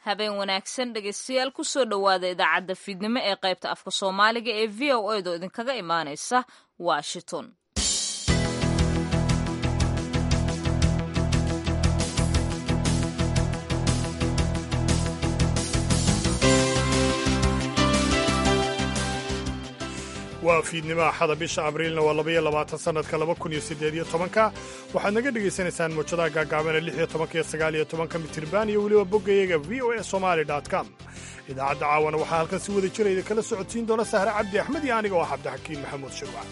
habeen wanaagsan dhegaystayaal kusoo dhowaada idaacadda fiidnimo ee qaybta afka soomaaliga ee v o a do idinkaga imaanaysa washington waa fiidnimo axada bisha abriilna waa labaiyo labaatan sannadka laba kun iyo siddeed iyo tobanka waxaad naga dhegaysanaysaan muujadaha gaagaabana lix iyo tobanka iyo sagaal iyo tobanka mitirban iyo weliba boggayaga v o a somali com idaacadda caawana waxaa halkan si wada jirayda kala socodsiin doona sahre cabdi axmed iyo aniga oo ah cabdixakiin maxamuud shirwac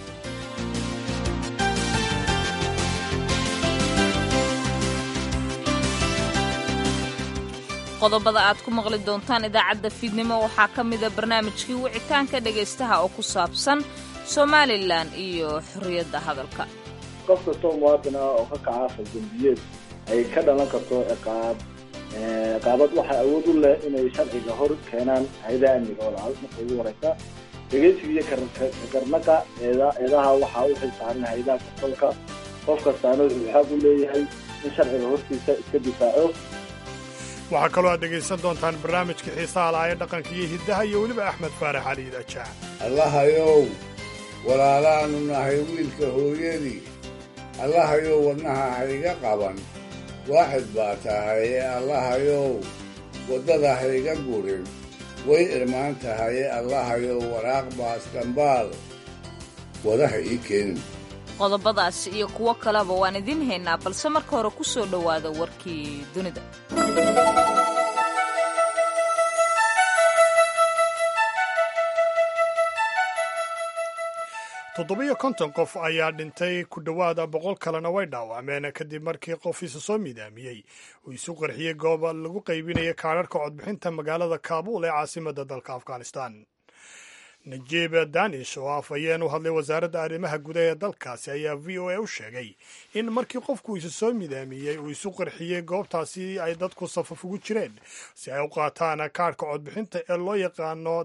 qodobada aad ku maqli doontaan idaacadda fiidnimo waxaa ka mida barnaamijkii wicitaanka dhegaystaha oo ku saabsan somalilan iyo xorriyadda hadalka qof kastoo muwaadin ah oo ka kaca faldambiyeed ay ka dhalan karto ciqaab ciqaabad waxaa awood u leh inay sharciga hor keenaan hay-adaha amniga oo lacal marka ugu horeysa dhegeysiga iyo kagarnaqa eedaha waxaa u xilsaaran hay-adaha kasolka qof kastaana wuxuu xaaq u leeyahay in sharciga hortiisa iska difaaco waxaa kaloo aad dhegaysan doontaan barnaamijka xiisaha laaya dhaqanka iyo hiddaha iyo weliba axmed faarax cali idaajaah allahayow walaalaannu nahay wiilka hooyadii allahayow wadnaha hayga qaban waaxid baa tahaye allahayow waddada hayga gurin way irmaan tahaye allahayow waraaq baasdhambaal wadaha ii keenin qodobadaas iyo kuwo kaleba waan idiin haynaa balse marka hore ku soo dhowaada warkii dunida toddobiyo konton qof ayaa dhintay ku dhowaada boqol kalena way dhaawacmeen kadib markii qof isa soo midaamiyey uu isu qarxiyey goob lagu qaybinaya kaadharhka codbixinta magaalada kaabuul ee caasimadda dalka afghanistan najiib danish oo afhayeen u hadlay wasaaradda arrimaha gudaha ee dalkaasi ayaa v o a u sheegay in markii qofku isu soo midaamiyey uu isu qarxiyey goobtaasi ay dadku safaf ugu jireen si ay u qaataan kaadhka codbixinta ee loo yaqaano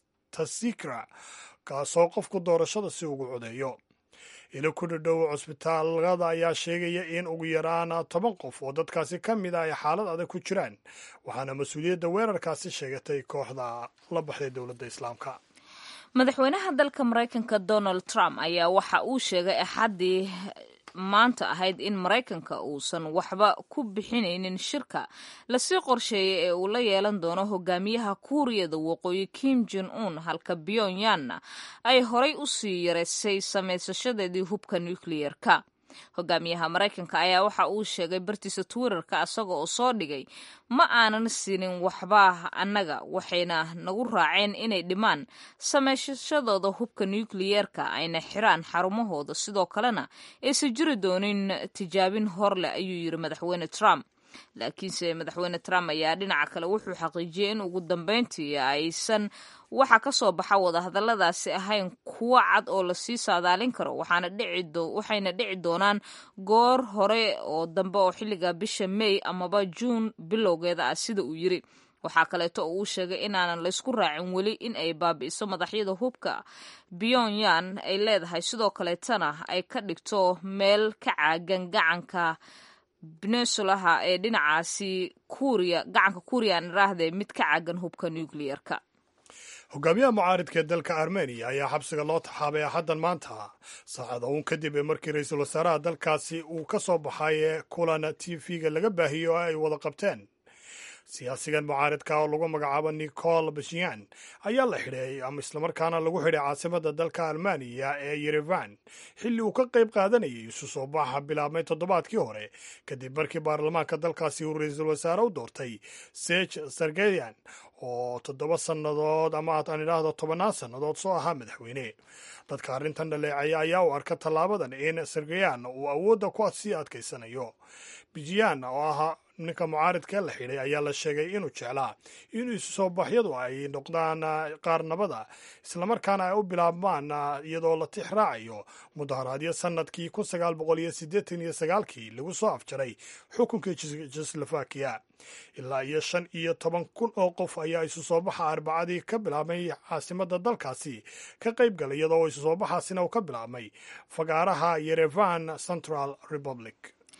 tasikra kaasoo qofku doorashada si ugu codeeyo ilo ku dhadhow cusbitaalada ayaa sheegaya in ugu yaraan toban qof oo dadkaasi ka mid a ay xaalad adag ku jiraan waxaana mas-uuliyadda weerarkaasi sheegatay kooxda la baxday dowladda islaamka madaxweynaha dalka maraykanka donald trump ayaa waxa uu sheegay axaddii maanta ahayd in maraykanka uusan waxba ku bixinaynin shirka lasii qorsheeyay ee uu la yeelan doono hogaamiyaha kuuriyada waqooyi kim jon un halka pyonyanna ay horay u sii yaraysay samaysashadeedii hubka nukliyerka hogaamiyaha maraykanka ayaa waxa uu sheegay bartiisa twitterka isaga oo soo dhigay ma aanan siinin waxba annaga waxayna nagu raaceen inay dhimaan samaysashadooda hubka nukliyeerka ayna xiraan xarumahooda sidoo kalena aysan jiri doonin tijaabin hor leh ayuu yidhi madaxweyne trump laakiinse madaxweyne trump ayaa dhinaca kale wuxuu xaqiijiyey in ugu dambeyntii aysan waxa ka soo baxa wadahadalladaasi ahayn kuwo cad oo lasii saadaalin karo waxayna dhici doonaan goor hore oo dambe oo xilliga bisha may amaba juun bilowgeeda ah sida uu yiri waxaa kaleeto oo uu sheegay inaanan laysku raacin weli in ay baabi'iso madaxyada hubka pyonyan ay leedahay sidoo kaleetana ay ka dhigto meel ka caagan gacanka benesulaha ee dhinacaasi kuuriya gacanka kuuriya aan iraahde mid ka caagan hubka nukliyerka hogaamiyaha mucaaridka ee dalka armeniya ayaa xabsiga loo taxaabay axaddan maanta saacada uun kadib markii ra-iisul wasaaraha dalkaasi uu ka soo baxay kulan t v-ga laga baahiyo oo ay wada qabteen siyaasigan mucaaridka oo lagu magacaabo nicol bashiyan ayaa la xidhay ama islamarkaana lagu xidhay caasimadda dalka almaniya ee yerevan xilli uu ka qayb qaadanayay isu soo baxa bilaabmay toddobaadkii hore kadib markii baarlamaanka dalkaasi uu ra-iisul wasaare u doortay sej sargeyan oo toddoba sannadood ama aan idhaahdo tobannaan sannadood soo ahaa madaxweyne dadka arrintan dhaleecaya ayaa u arka tallaabadan in sargeyan uu awoodda ku sii adkaysanayo bijiyan oo ahaa ninka mucaaridkee la xidhay ayaa la sheegay inuu jeclaa in isu soo baxyadu ay noqdaan qaar nabada islamarkaana ay u bilaabmaan iyadoo la tix raacayo mudaharaadyo sanadkii kun sagaal boqol iyo siddeetan iyo sagaalkii lagu soo afjaray xukunka jekoslovakiya ilaa iyo shan iyo toban kun oo qof ayaa isu soo baxa arbacadii ka bilaabmay caasimadda dalkaasi ka qayb galay iyadoo isu soo baxaasina uu ka bilaabmay fagaaraha yerevan central republic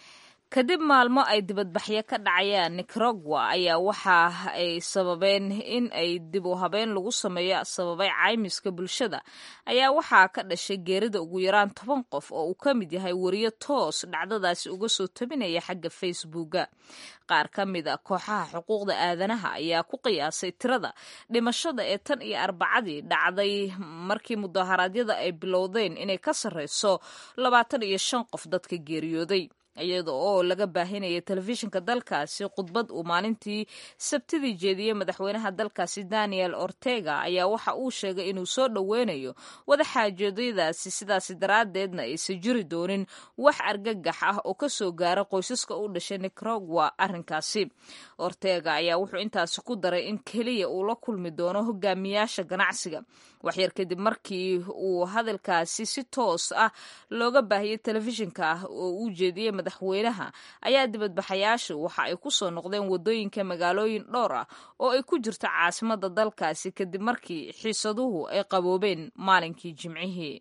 kadib maalmo ay dibadbaxyo ka dhacayaan nicaragua ayaa waxa ay sababeen in ay dib u habeen lagu sameeyo sababay caymiska bulshada ayaa waxaa ka dhashay geerida ugu yaraan toban qof oo uu ka mid yahay wariyo toos dhacdadaasi uga soo tabinaya xagga facebooka qaar ka mid a kooxaha xuquuqda aadanaha ayaa ku qiyaasay tirada dhimashada ee tan iyo arbacadii dhacday markii mudaharaadyada ay bilowdeen inay ka sarreyso labaatan iyo shan qof dadka geeriyooday iyada oo laga baahinaya telefishinka dalkaasi khudbad uu maalintii sabtidii jeediyey madaxweynaha dalkaasi daniel ortega ayaa waxa uu sheegay inuu soo dhoweynayo wadaxaajoodiyadaasi sidaasi daraaddeedna aysan jiri doonin wax argagax ah oo kasoo gaara qoysaska u dhashay nicaragua arrinkaasi ortega ayaa wuxuu intaasi ku daray in keliya uu la kulmi doono hogaamiyaasha ganacsiga waxyar kadib markii uu hadalkaasi si toos ah looga baahiyey telefishinka ah oo uu jeediyey madaxweynaha ayaa dibadbaxayaasha waxa ay ku soo noqdeen wadooyinka magaalooyin dhowr ah oo ay ku jirto caasimada dalkaasi kadib markii xiisaduhu ay qaboobeen maalinkii jimcihii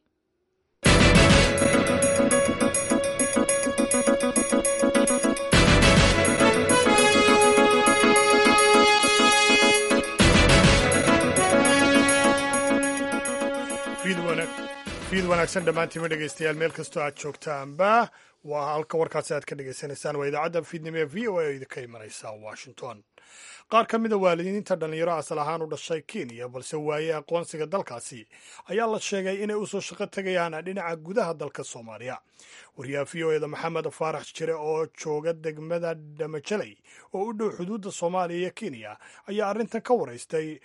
fiid wanaagsan dhammaantiima dhegeystayaal meel kastoo aad joogtaanba waa halka warkaasi aad ka dhegaysanaysaan waa idaacadda fiidnimo ee v o a oo idinka imanaysa washington qaar ka mida waalidiinta dhallinyaro asal ahaan u dhashay kenya balse waaye aqoonsiga dalkaasi ayaa la sheegay inay usoo shaqo tegayaan dhinaca gudaha dalka soomaaliya wariyaha v o eda maxamed faarax jire oo jooga degmada dhamajaley oo u dhow xuduudda soomaaliya iyo kenya ayaa arrintan ka waraystay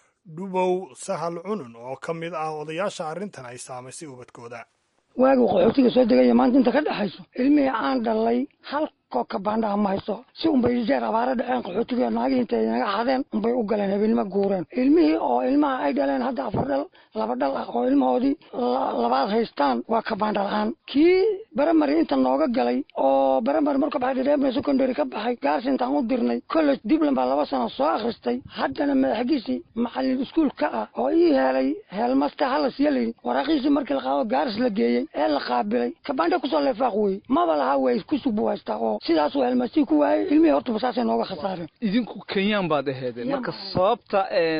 dhubow sahal cunun oo ka mid ah odayaasha arrintan ay saamaysay ubadkooda waagu qaxootiga soo degaya maanta inta ka dhexayso ilmihii aan dhalay hal koobka baandhaha ma haysto si unbay jeer abaara dhaceen qaxootiga naagihii intay naga xadeen unbay u galeen habeenimo guureen ilmihii oo ilmaha ay dhaleen hadda afar dhal laba dhal ah oo ilmahoodii labaad haystaan waa ka baandha la-aan kii baramari inta nooga galay oo baramari marka baxay reebna secondary ka baxay gaars intaan u dirnay college dibland baa laba sano soo akhristay haddana madaxgiisii macalin iskuol ka ah oo ii helay heelmaster halas yalin waraaqiisii markii la qaado gaaris la geeyey ee la qaabilay kabaandha kusoo leefaaq wey maba laha way kusug buu haystaa oo sidaasuu helmastii ku waayey ilmihii hortaba saasay nooga khasaareen idinku kenyaan baad aheedeen marka sababta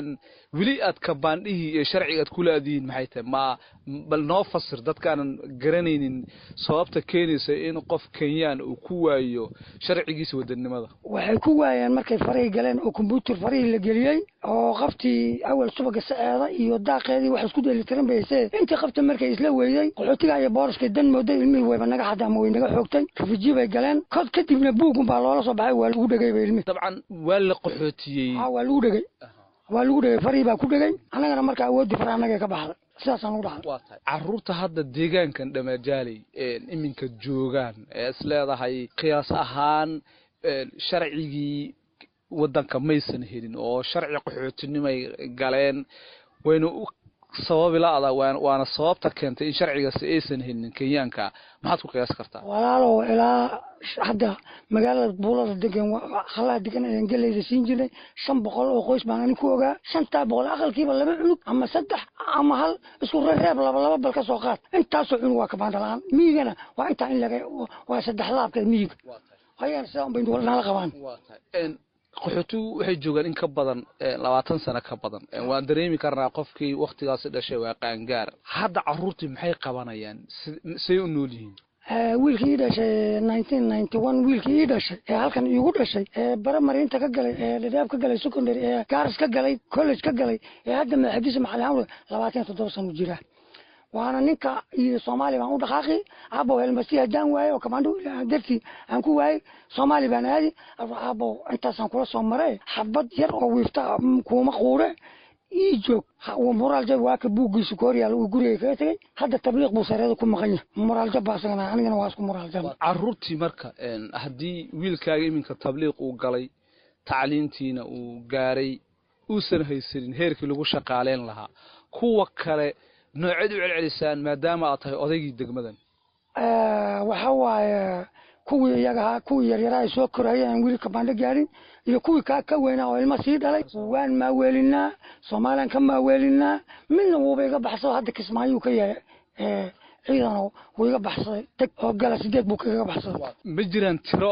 weli aad kabaandhihii iyo sharciga aad kula adiyiin maxay tahay ma bal noo fasir dadkaanan garanaynin sababta keenaysa in qof kenyaan uu ku waayo sharcigiisa wadanimada waxay ku waayeen markay farihii galeen oo kombyuutar farihii la geliyey oo qaftii awal subaga saceeda iyo daaqeedii wax isku dheelitiran bay haysee intii qabta markay isla weydey qaxootiga iyo booriskay dan mooday ilmihii wayba naga xadda ama way naga xoogtay rafiji bay galeen kod kadibna buugun baa loola soo baxay waa lagu dhegay ba ilmihi dabcan waa la qaxootiyey waa lagu dhegay waa lagu dhegay farihii baa ku dhegay annagana marka awoodii fara annaga ka baxday sidaasaan ugu dhaxay waa tahay carruurta hadda deegaankan dhamajaaley iminka joogaan ee is leedahay qiyaas ahaan sharcigii waddanka maysan helin oo sharci qaxootinimay galeen wayna u sababi la-da waana sababta keentay in sharcigaasi aysan helin kenyaanka maxaad ku qiyaas kartaa walaalow ilaa hadda magaalada buulada degan halaha degan ayaan gelayda siin jirnay shan boqol oo qoys baan ani ku ogaa shantaa boqol aqalkiiba laba cunug ama saddex ama hal isku rereeb laba laba bal ka soo qaad intaasoo cunug waa kabaandha la-aan miyigana waa intaa in laga waa saddex laabkeed miyiga ayaan sidaa unbay nala qabaan qaxootigu waxay joogaan in ka badan labaatan sano ka badan waan dareemi karnaa qofkii waktigaasi dhashay waa qaangaar hadda caruurtii maxay qabanayaan say u nool yihiin wiilkii ii dhashay nineteen ninety one wiilkii ii dhashay ee halkan iigu dhashay ee baramariinta ka galay ee dhadhaab ka galay secondary ee gaaris ka galay college ka galay ee hadda madaxdiisa macalin hawle labaatan iyo toddoba sano jira waana ninka iyo soomaali baan u dhaqaaqi aabow helmasi haddaan waaye oo kamaandho dartii aan ku waayey soomaali baan aadi aabow intaasaan kula soo mare xabad yar oo wiifta kuuma quure ii joog moraal jab waa ka buuggiisa ka horyaala uu guriga kaga tegey hadda tabliiq buu sareeda ku maqan yahay moraal jab baa isagana anigana waa isku moraal jab caruurtii marka haddii wiilkaaga iminka tabliiq uu galay tacliintiina uu gaaray uusan haysanin heerkii lagu shaqaaleyn lahaa kuwa kale nooceed u celcelisaan maadaama aad tahay odaygii degmadan waxa waaye kuwii iyagahaa kuwii yaryaraa ay soo korayeen aan weli kabaandho gaarin iyo kuwii kaa ka weynaa oo ilma sii dhalay waan maaweelinaa soomaaliyan ka maaweelinaa midna wuuba iga baxso hadda kismaayuu ka yahay ciidan wuu iga baxsaday teg oo gala sideed buu kaga baxsaday ma jiraan tiro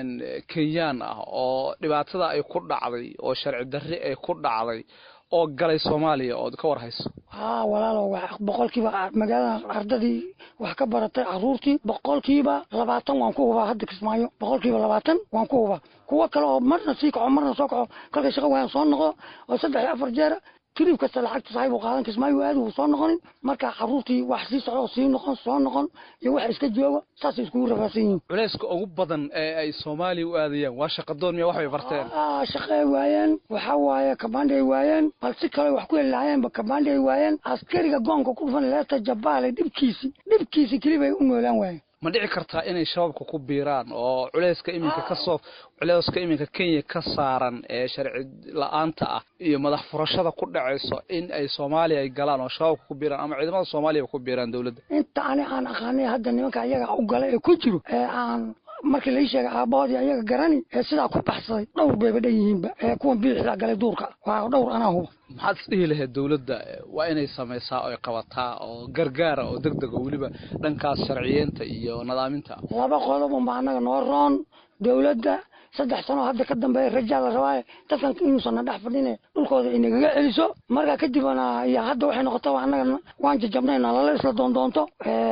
kenyaan ah oo dhibaatada ay ku dhacday oo sharci darri ay ku dhacday oo galay soomaaliya ood ka war hayso haa walaalo boqolkiiba magaalada ardadii wax ka baratay caruurtii boqolkiiba labaatan waan ku hubaa hadda kismaayo boqolkiiba labaatan waan ku hubaa kuwo kale oo marna sii kaco marna soo kaco kolkay shaqo waayaan soo noqdo oo saddex iyo afar jeera trib kasta lacagta saxiib uu qaadan kismaayo aadi uu soo noqonin marka caruurtii wax sii socdo sii noqon soo noqon iyo wax iska joogo saasay iskugu rafaadsan yihiin culayska ugu badan ee ay soomaaliya u aadayaan waa shaqadoon miya waxbay barteen shaqo ay waayeen waxa waaye kabandi ay waayeen bal si kale wax ku heli lahaayeenba kabandi ay waayeen askariga goonka ku dhufan leeta jabaale dhibkiisi dhibkiisi kelibay u noolaan waayeen ma dhici kartaa inay shabaabka ku biiraan oo culayska iminka kasoo culayska iminka kenya ka saaran ee sharci la-aanta ah iyo madax furashada ku dhacayso in ay soomaaliya ay galaan oo shabaabka ku biiraan ama ciidamada soomaaliya ku biiraan dowladda inta ani aan aqaanay hadda nimanka ayaga u gala ee ku jiro ee aan markii lai sheegay aabahoodii ayaga garani ee sidaa ku baxsaday dhowr bayba dhan yihiinba ee kuwan biixdaa galay duurka waa dhowr anaa huba maxaad isdhihi lahayd dowladda waa inay samaysaa oy qabataa oo gargaara oo deg deg oo weliba dhankaas sharciyeenta iyo nadaaminta laba qodob unba annaga noo roon dowladda saddex sano hadda ka dambeeya rajaa la rabaaye dadkan inuusanna dhex fadhine dhulkooda inagaga celiso markaa kadibna iyo hadda waxay noqotaba annaga waan jajabnayna lala isla doondoonto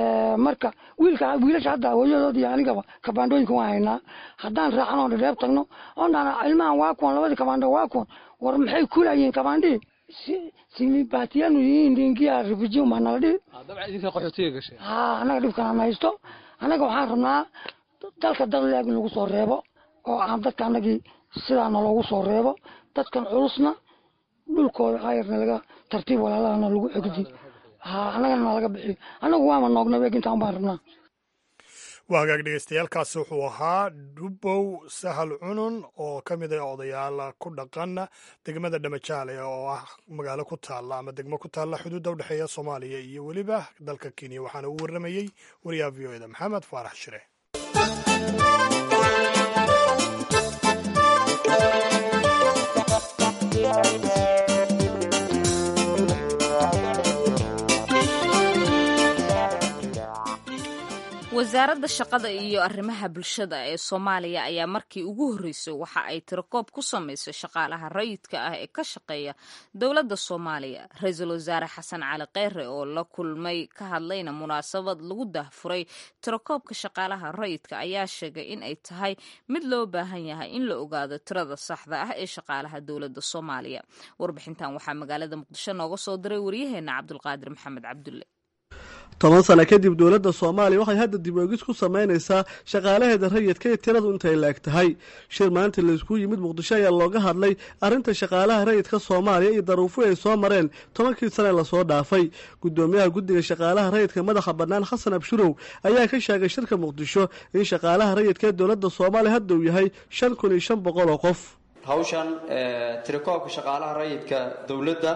marka wiilka wiilasha hadda hooyadood iyo anigaba kabaandooyinka waan haynaa haddaan raacno o dhadheeb tagno oondhana ilmahan waa kuwan labadii kabaando waa kuwan war maxay kulayiin kabaandhii simibatiyanu yihiin dingia refugium baa nala dhihi dabcan idinka qaxootiga gashay ha annaga dhibkan aan haysto annaga waxaan rabnaa dalka dad leeg in lagu soo reebo oo aan dadka anagii sidaana loogu soo reebo dadkan culusna dhulkooda ayarna laga tartiib walaalahana lagu egdi ha annagana laga bixiyo annagu waama noognay eeg intaan baan rabnaa waa hagaag dhegeystayaaalkaasi wuxuu ahaa dhubow sahal cunun oo ka mid ah odayaal ku dhaqan degmada dhamajaale oo ah magaalo ku taalla ama degmo ku taalla xuduudda udhexeeya soomaaliya iyo weliba dalka kenya waxaana uu warramayey wariyaha v o eda maxamed faarax shire wasaaradda shaqada iyo arrimaha bulshada ee soomaaliya ayaa markii ugu horreysay waxa ay tirakoob ku samaysay shaqaalaha rayidka ah ee ka shaqeeya dowladda soomaaliya ra-iisul wasaare xasan cali kheyre oo la kulmay ka hadlayna munaasabad lagu daahfuray tirakoobka shaqaalaha rayidka ayaa sheegay in ay tahay mid loo baahan yahay in la ogaado tirada saxda ah ee shaqaalaha dowladda soomaaliya warbixintan waxaa magaalada muqdisho nooga soo diray waryaheena cabdulqaadir maxamed cabdulle toban sano kadib dowladda soomaaliya waxay hadda dib oegis ku samaynaysaa shaqaalaheeda rayidka iyo tiradu intay laeg tahay shir maanta laysku yimid muqdisho ayaa looga hadlay arrinta shaqaalaha rayidka soomaaliya iyo daruufo ay soo mareen tobankii sane lasoo dhaafay gudoomiyaha guddiga shaqaalaha rayidka madaxa bannaan xasan abshurow ayaa ka sheegay shirka muqdisho in shaqaalaha rayidka ee dowladda soomaaliya hadda uu yahay shan kun iyo shan boqol oo qof hawshan tirakoobka shaqaalaha rayidka dowladda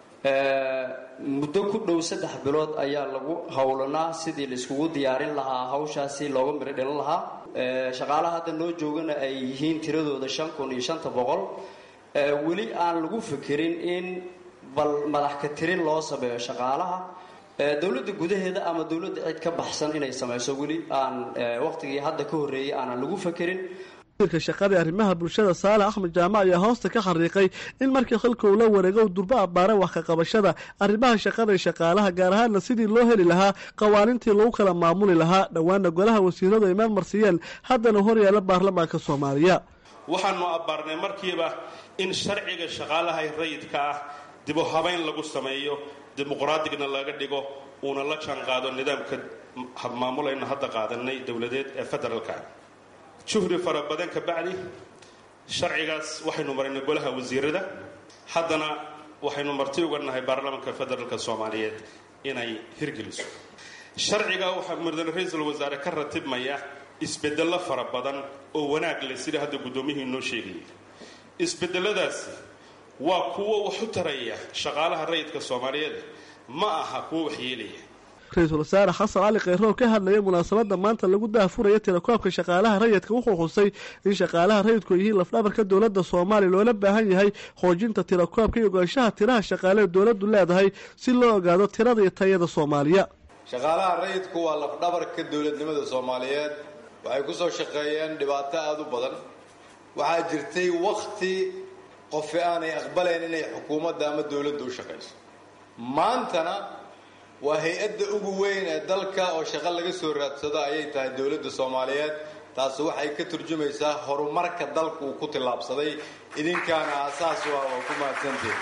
muddo ku dhow saddex bilood ayaa lagu howlanaa sidii la iskugu diyaarin lahaa hawshaasi looga miro dhalin lahaa shaqaalaha hadda noo joogana ay yihiin tiradooda shan kun iyo shanta boqol weli aan lagu fikirin in bal madax ka tirin loo sameeyo shaqaalaha dowladda gudaheeda ama dowladda cid ka baxsan inay samayso weli aan waqtigii hadda ka horreeyay aanan lagu fikirin shaqada arrimaha bulshada saale axmed jaamac ayaa hoosta ka xariiqay in markii xilka uu la wareego durbo abbaaray wax ka qabashada arrimaha shaqada ee shaqaalaha gaar ahaanna sidii loo heli lahaa qawaanintii lagu kala maamuli lahaa dhowaana golaha wasiiradu ay meel marsiiyeen haddana hor yaala baarlamaanka soomaaliya waxaanu abbaarnay markiiba in sharciga shaqaalaha rayidka ah dibu habayn lagu sameeyo dimuqraadigna laga dhigo uuna la jaanqaado nidaamka maamulayna hadda qaadanay dowladeed ee federaalka juhri fara badan ka bacdi sharcigaas waxaynu maraynay golaha wasiirada haddana waxaynu marti uga nahay baarlamaanka federaalka soomaaliyeed inay hirgeliso sharciga waxaa mudane ra-iisul wasaare ka ratibmaya isbedello fara badan oo wanaag leh sida hadda guddoomiyihii noo sheegayay isbedeladaasi waa kuwo wax u taraya shaqaalaha rayidka soomaaliyeed ma aha kuwo waxyeelaya ra-iisul wasaare xasan cali kheyrow ka hadlaya munaasabadda maanta lagu daahfuraya tirakoobka shaqaalaha rayidka wuxuu xusay in shaqaalaha rayidku yihiin lafdhabarka dowladda soomaaliya loola baahan yahay xoojinta tirakoobka iyo ogaanshaha tiraha shaqaale dowladdu leedahay si loo ogaado tirada iyo tayada soomaaliya shaqaalaha rayidku waa lafdhabarka dowladnimada soomaaliyeed waxay ku soo shaqeeyeen dhibaato aada u badan waxaa jirtay wakhti qofi aanay aqbalayn inay xukuumadda ama dowladda u shaqayso maantana waa hay-adda ugu weyn ee dalka oo shaqo laga soo raadsado ayay tahay dowladda soomaaliyeed taasi waxay ka turjumaysaa horumarka dalku uu ku tillaabsaday idinkaana aasaas u ah oo ku mahadsantiin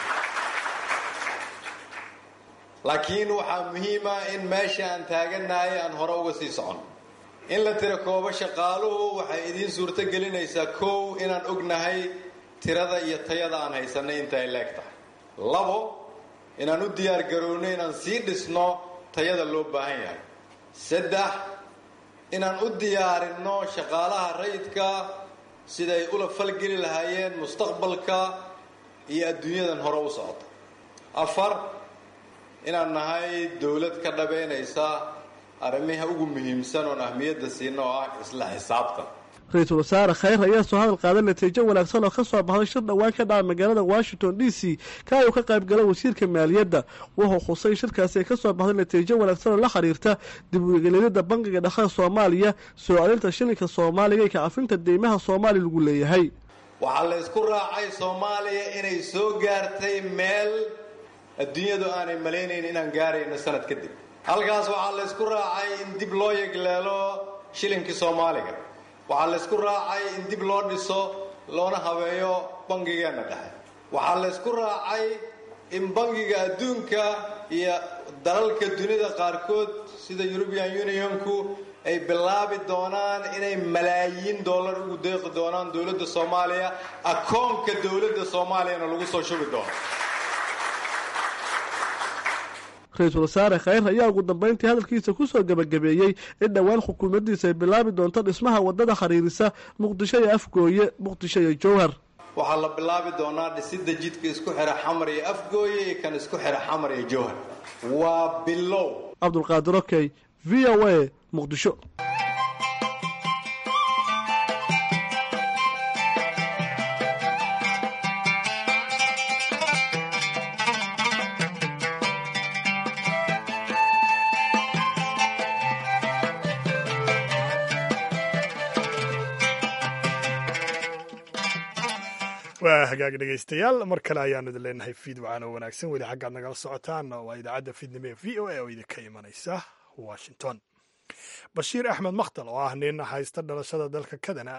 laakiin waxaa muhiima in meesha aan taaganahay aan hore uga sii socon in la tira koobo shaqaaluhu waxay idiin suurto gelinaysaa kow inaan ognahay tirada iyo tayada aan haysanay inta ay leeg tahay labo inaan u diyaar garoowno inaan sii dhisno tayada loo baahan yahay saddex inaan u diyaarinno shaqaalaha rayidka siday ula falgeli lahaayeen mustaqbalka iyo adduunyadan hore u socota afar inaan nahay dowlad ka dhabeynaysa arrimaha ugu muhiimsan oon ahmiyadda siina oo ah isla xisaabtan ra-iisul wasaare khayr ayaa soo hadal qaaday natiijo wanaagsan oo ka soo baxday shir dhowaan ka dhaca magaalada washington d c ka uu ka qayb gala wasiirka maaliyadda wuxuu khusay shirkaasi ay ka soo baxday natiijo wanaagsan oo la xiriirta dib uegelinida bangiga dhaqada soomaaliya soo celinta shilinka soomaaliga iyo kacafinta deymaha soomaaliya lagu leeyahay waxaa la ysku raacay soomaaliya inay soo gaartay meel adduunyadu aanay malaynayn inaan gaarayno sanad kadib halkaas waxaa la ysku raacay in dib loo yegleelo shilinkii soomaaliga waxaa la ysku raacay in dib loo dhiso loona habeeyo bangigeenna dhexe waxaa la ysku raacay in bangiga adduunka iyo dalalka dunida qaarkood sida eurubian unionku ay bilaabi doonaan inay malaayiin dollar ugu deeqi doonaan dowladda soomaaliya akoonka dowladda soomaaliyana lagu soo shubi doono ra-iisul wasaare khayr ayaa ugu dambeyntii hadalkiisa kusoo gebagabeeyey in dhowaan xukuumaddiisa ay bilaabi doonto dhismaha waddada xiriirisa muqdisho iyo afgooye muqdisho iyo jowhar waxaa la bilaabi doonaa dhisidda jidka isku xira xamar iyo afgooye iyo kan isku xira xamar iyo jowhar waa bilow cabdulqaadir okey v o a muqdisho waa hagaag dhegaystayaal mar kale ayaanu idin leenahay fiid wacaan oo wanaagsan weli xaggaad nagala socotaan waa idaacadda fiidnimo ee v o a oo idinka imanaysa washington bashiir axmed makhtal oo ah nin haysta dhalashada dalka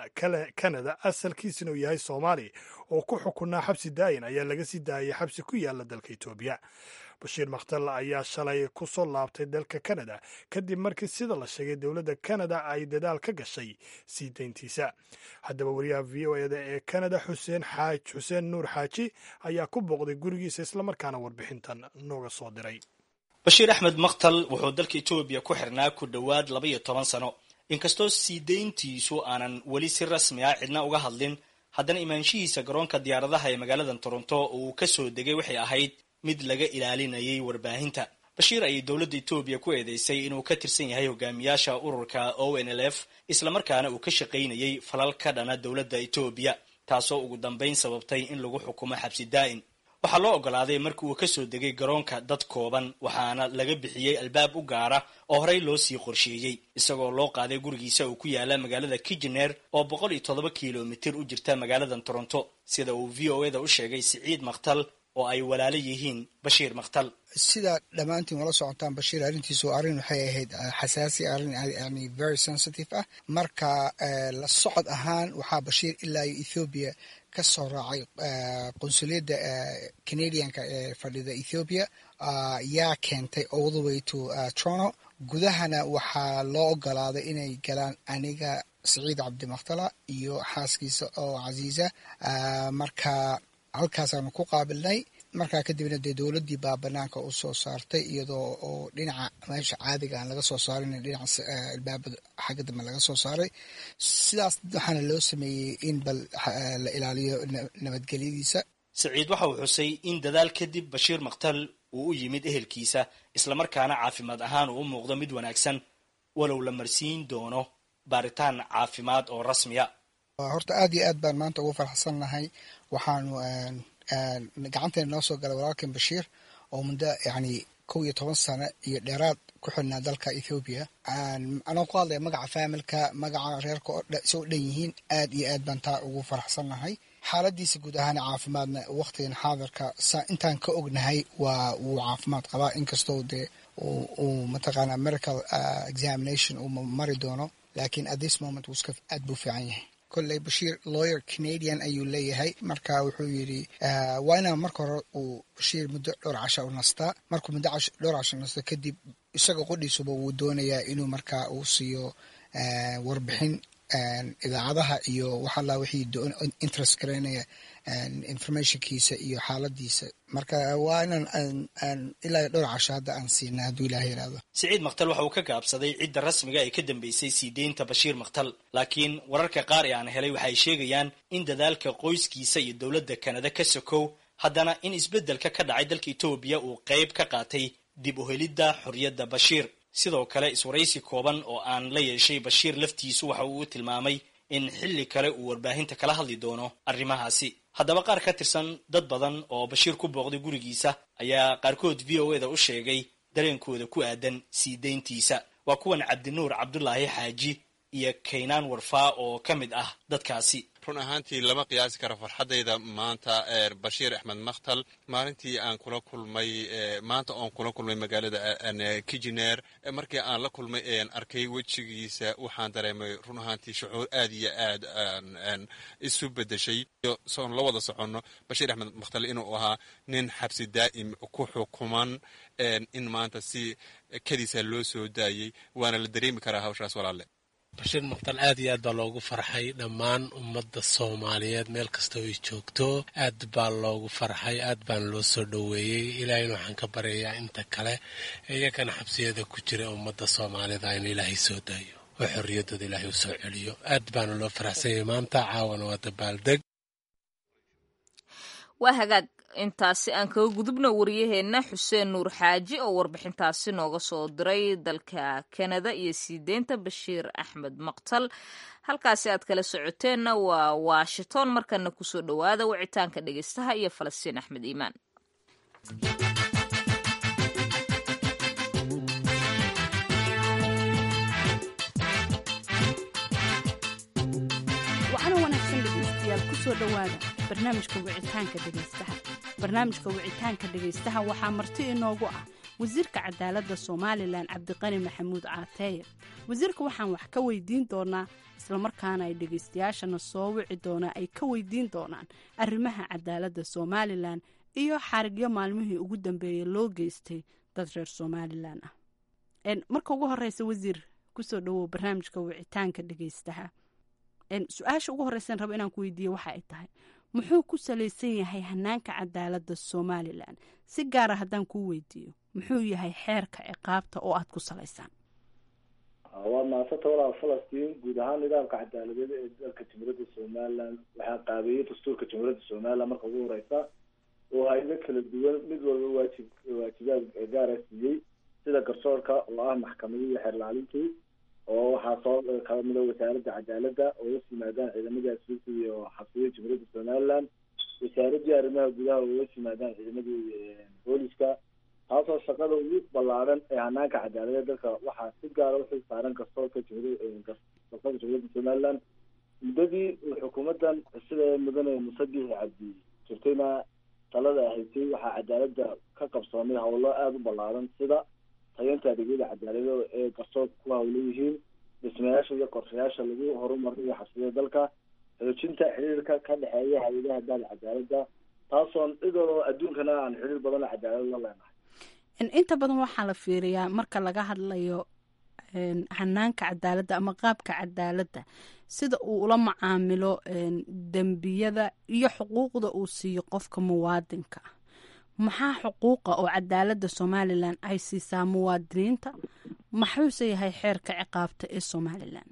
kanada asalkiisina uu yahay soomaali oo ku xukunaa xabsi daayin ayaa laga sii daayay xabsi ku yaala dalka etoobiya bashiir makhtal ayaa shalay ku soo laabtay dalka kanada kadib markii sida la sheegay dowladda kanada ay dadaal ka gashay sii dayntiisa haddaba wariyaha v o eda ee kanada xuseen xaaj xuseen nuur xaaji ayaa ku booqday gurigiisa islamarkaana warbixintan nooga soo diray bashiir axmed makhtal wuxuu dalka etoobiya ku xirnaa ku dhowaad laba iyo toban sano inkastoo sii dayntiisu aanan weli si rasmi ah cidna uga hadlin haddana imaanshihiisa garoonka diyaaradaha ee magaalada toronto oo uu ka soo degay waxay ahayd mid laga ilaalinayay warbaahinta bashiir ayay dowladda etoobiya ku eedeysay inuu ka tirsan yahay hogaamiyaasha ururka o n l f islamarkaana uu ka shaqaynayay falal ka dhana dowladda etoobiya taasoo ugu dambayn sababtay in lagu xukumo xabsi daa'in waxaa loo ogolaaday markii uu ka soo degay garoonka dad kooban waxaana laga bixiyey albaab u gaara oo horey loo sii qorsheeyey isagoo loo qaaday gurigiisa uu ku yaala magaalada kijener oo boqol iyo toddoba kilomitir u jirta magaalada toronto sida uu v o eda u sheegay siciid makhtal oo ay walaalo yihiin bashiir makhtal sida dhammaantiin wala socotaan bashiir arrintiisu arrin waxay ahayd xasaasi arrin yani very sensitive ah marka la socod ahaan waxaa bashiir ilaa iyo ethoobiya ka soo raacay qunsuliyadda canadianka ee fadhida ethoobia yaa keentay all the way to toronto gudahana waxaa loo ogolaaday inay galaan aniga saciid cabdimakhtala iyo xaaskiisa oo casiisa marka halkaasaanu ku qaabilnay markaa kadibna dee dowladdii baa banaanka u soo saartay iyadoo oo dhinaca meesha caadiga aan laga soo saarin dhinaca albaabada xagga dambe laga soo saaray sidaas waxaana loo sameeyey in bal la ilaaliyo nabadgelyadiisa saciid waxa uu xusay in dadaal kadib bashiir makhtal uu u yimid ehelkiisa islamarkaana caafimaad ahaan uu u muuqdo mid wanaagsan walow la marsiin doono baaritaan caafimaad oo rasmiya horta aad iyo aad baan maanta ugu farxsan nahay waxaanu gacanteena noo soo galay walaalkan bashiir oo muddo yani kow iyo toban sano iyo dheeraad ku xidhnaa dalka ethoobiya anoo ku hadlaya magaca faamilka magaca reerka soo dhan yihiin aad iyo aad baan taa ugu faraxsannahay xaaladiisa guud ahaan caafimaadna waqtigan xaadirka intaan ka ognahay waa wuu caafimaad qabaa inkastoo dee uu mataqaana medical examination uu mari doono laakiin at this moment wuu iska aad buu fiican yahay kolley bashiir lawyer canadian ayuu leeyahay marka wuxuu yidhi waa inaan marka hore uu bashiir muddo dhowr casha u nastaa markuu muddo dhowr casha nasto kadib isaga qodhiisuba wuu doonayaa inuu markaa uu siiyo warbixin idaacadaha iyo waxalla wixii interest garaynaya informationkiisa iyo xaaladiisa marka waa inaan ilaa dhowr casho hadda aan siina hadduu ilaah yidhaahdo siciid maktal waxa uu ka gaabsaday cidda rasmiga ee ka dambeysay sii deynta bashiir maktal laakiin wararka qaar ee aan helay waxay sheegayaan in dadaalka qoyskiisa iyo dowladda kanada ka sokow haddana in isbeddelka ka dhacay dalka etoobiya uu qayb ka qaatay dib u helidda xorriyadda bashiir sidoo kale iswaraysi kooban oo aan la yeeshay bashiir laftiisu waxa uu tilmaamay in xilli kale uu warbaahinta kala hadli doono arrimahaasi haddaba qaar ka tirsan dad badan oo bashiir ku booqday gurigiisa ayaa qaarkood v o eda u sheegay dareenkooda ku aadan sii deyntiisa waa kuwan cabdinuur cabdulaahi xaaji iyo kaynaan warfaa oo ka mid ah dadkaasi run ahaantii lama qiyaasi karo farxaddayda maanta bashiir axmed makhtal maalintii aan kula kulmay maanta oon kula kulmay magaalada kijineer markii aan la kulmay ean arkay wejigiisa waxaan dareemay run ahaantii shucuur aad iyo aad isu bedeshay soon la wada soconno bashiir axmed makhtal inuu ahaa nin xabsi daa'im ku xukuman in maanta si kadiisa loo soo daayey waana la dareemi karaa hawshaas walaalle bashiir mukhtal aad iyo aad baa loogu farxay dhammaan ummadda soomaaliyeed meel kastoo ay joogto aad baa loogu farxay aad baana loo soo dhoweeyey ilaahayna waxaan ka baryayaa inta kale iyagana xabsiyada ku jira ummadda soomaalida in ilaahay soo daayo oo xorriyaddooda ilaahay u soo celiyo aad baana loo faraxsanyay maanta caawana waa dabaaldeg waa hagaag intaasi aan kaga gudubno wariyaheenna xuseen nuur xaaji oo warbixintaasi nooga soo diray dalka kanada iyo sii deynta bashiir axmed maqtal halkaasi aad kala socoteenna waa washington markana kusoo dhowaada wicitaanka dhegeystaha iyo falastiin axmed iimaan waxaana wanaagsan dhegeystayaal kusoo dhowaada barnaamijka wicitaanka dhegeystaha barnaamijka wicitaanka dhegaystaha waxaa marti inoogu ah wasiirka cadaaladda somalilan cabdiqani maxamuud caateeye wasiirka waxaan wax ka weydiin doonaa islamarkaana ay dhegaystayaashana soo wici doonaa ay ka weydiin doonaan arrimaha cadaaladda somalilan iyo xarigyo maalmihii ugu dambeeyey loo geystay dad reer somalilan ah marka ugu horeysa wasiir kusoo dhawow barnaamijka wicitaanka dhegaystaha su-aasha ugu horeysan rabo inaan ku weydiiye waxa ay tahay muxuu ku salaysan yahay hanaanka cadaaladda somalilan si gaara haddaan kuu weydiiyo muxuu yahay xeerka ciqaabta oo aad ku salaysaan waa maasanta walaal falastiin guud ahaan nidaamka cadaaladeed ee dalka jamhuuriyadda somalilan waxaa qaabeeyey dastuurka jamhuuriyadda somalilan marka ugu horeysa oo hay-ado kala duwan mid walba waajib waajibaad gaara siiyey sida garsoorka oo ah maxkamadihii xeerlaalintii oo waxaa soo kamida wasaaradda cadaaladda oo hoos yimaadaan ciidamadii asfiisi iyo xabsiyada jamhuuriyadda somaliland wasaaradii arrimaha gudaha oo hoos yimaadaan ciidamadii booliska taasoo shaqada ugu ballaaran ee hanaanka cadaaladeed dalka waxaa si gaara uxil saaran garsoorka garsoorka jamhuuriyadda somaliland muddadii xukuumadan sida mudane musabixi cabdi jirtayna talada haysay waxaa cadaaladda ka qabsoomay howlo aada u ballaaran sida tayeynta adeegyada cadaaladeed ee garsoorka ku hawla yihiin dhismayaasha iyo qorshayaasha lagu horumarinayo xabsiyada dalka xoojinta xiriirka ka dhexeeya hay-adaha dahda cadaaladda taasoon idoo adduunkana aan xiriir badan cadaalad la leenahay inta badan waxaa la fiiriyaa marka laga hadlayo hanaanka cadaaladda ama qaabka cadaaladda sida uu ula macaamilo dembiyada iyo xuquuqda uu siiyo qofka muwaadinka ah maxaa xuquuqa oo cadaaladda somalilan ay siisaa muwaadiniinta maxuuse yahay xeerka ciqaabta ee somalilan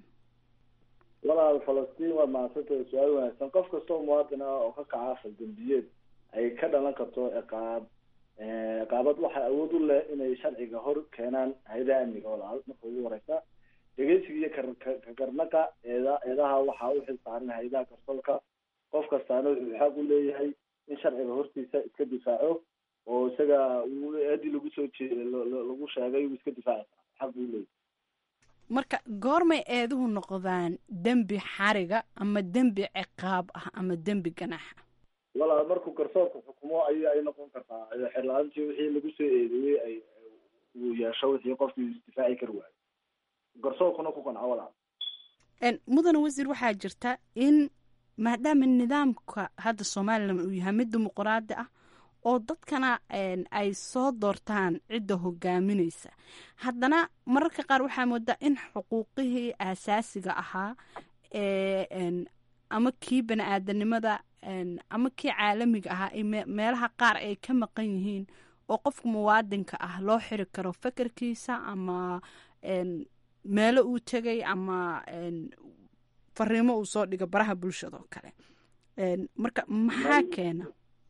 walaal falastiin waa mahadsantay su-aal wanaagsan qof kastoo muwaadin ah oo ka kaca faldambiyeed ay ka dhalan karto ciqaab ciqaabad waxaa awood u leh inay sharciga hor keenaan hay-adaha amniga walaal marka ugu horeysa dhegeysiga iyo kakarnaqa eeda eedaha waxaa u xil saaran hay-adaha garsoorka qof kastaana wuxuu xaq u leeyahay in sharciga hortiisa iska difaaco oo isaga uu eedii lagu soo jee lagu sheegay wuu iska difaaci karaa xaq buu leeyahy marka goormay eeduhu noqdaan dembi xariga ama dembi ciqaab ah ama dembi ganaaxa walaa markuu garsoorka xukumo ay ay noqon kartaa xerla-aantii wixii lagu soo eedeeyey ay uu yeesho wixii qofkii isdifaaci kari waayo garsoorkuna ku qanco walaa mudane wasiir waxaa jirta in maadaama nidaamka hadda somalilan uu yahay mid dimuquraadi ah oo dadkana ay soo doortaan cidda hogaaminaysa haddana mararka qaar waxaa moodaa in xuquuqihii aasaasiga ahaa ee ama kii bani aadanimada ama kii caalamiga ahaa ay meelaha qaar ay ka maqan yihiin oo qofka muwaadinka ah loo xiri karo fekerkiisa ama meelo uu tegay ama fariimo uu soo dhigo baraha bulshada oo kale marka maxaa keena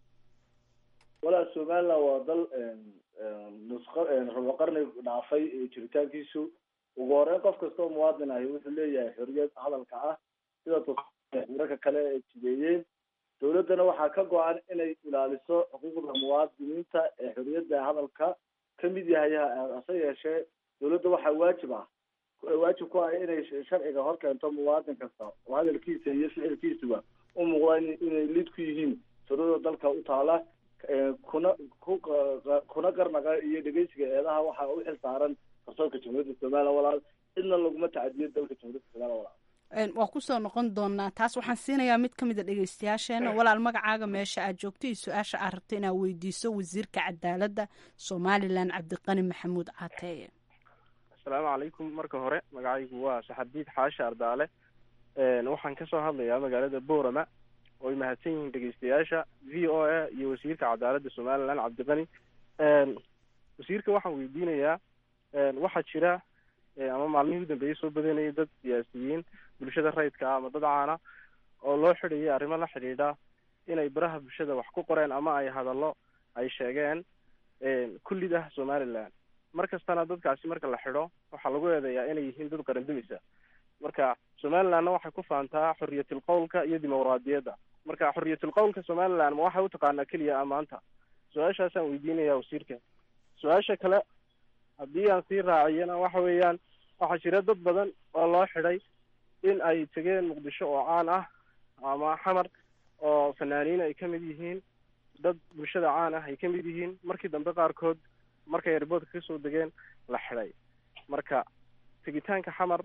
walaa somaliland waa dal nusqa rabo qarni dhaafay jiritaankiisu ugu horeyn qof kastoo muwaadin ahi wuxuu leeyahay xoriyad hadalka ah sida urarka kale ay jideeyeen dowladdana waxaa ka go-an inay ilaaliso xuquuqda muwaadiniinta ee xoriyadda hadalka ka mid yahay hase yeeshee dowladda waxaa waajib ah waajib ku ah inay sharciga hor keento muwaadin kasta oo hadalkiisa iyo ficilkiisuba u muuqda inay lid ku yihiin surada dalka u taala kuna ku kuna qarnaqa iyo dhegeysiga eedaha waxaa u xil saaran garsoorka jamhuuriyadda somalilan walaal cidna laguma tacadiyo dalka jamhuuriyadda somalilan walaal waa kusoo noqon doonaa taas waxaan siinayaa mid ka mid a dhegeystayaasheena walaal magacaaga meesha aad joogto iyo su-aasha aad rabto inaad weydiiso wasiirka cadaaladda somalilan cabdiqani maxamuud caateeye asalaamu calaykum marka hore magacaygu waa saxardiid xaashi ardaale waxaan kasoo hadlayaa magaalada boorama oo ay mahadsan yihiin dhegeystayaasha v o a iyo wasiirka cadaaladda somalilan cabdiqani wasiirka waxaan weydiinayaa waxaa jira ama maalmihii u dambeeyey soo badanayay dad siyaasiyiin bulshada rayidka ah ama dad caana oo loo xidhayay arrimo la xidhiidha inay baraha bulshada wax ku qoreen ama ay hadallo ay sheegeen kullid ah somaliland mar kastana dadkaasi marka la xidho waxaa lagu eedeeyaa inay yihiin dad qarandumisa marka somalilandna waxay ku faantaa xoriyatul qowlka iyo dimuqraadiyadda marka xoriyatul qowlka somaliland ma waxay utaqaanaa keliya amaanta su-aashaasaan weydiinaya wasiirka su-aasha kale haddii aan sii raaciyana waxa weeyaan waxaa jira dad badan oo loo xidhay in ay tegeen muqdisho oo caan ah ama xamar oo fanaaniin ay ka mid yihiin dad bulshada caan ah ay ka mid yihiin markii dambe qaarkood markay airboodka kasoo degeen la xidhay marka tegitaanka xamar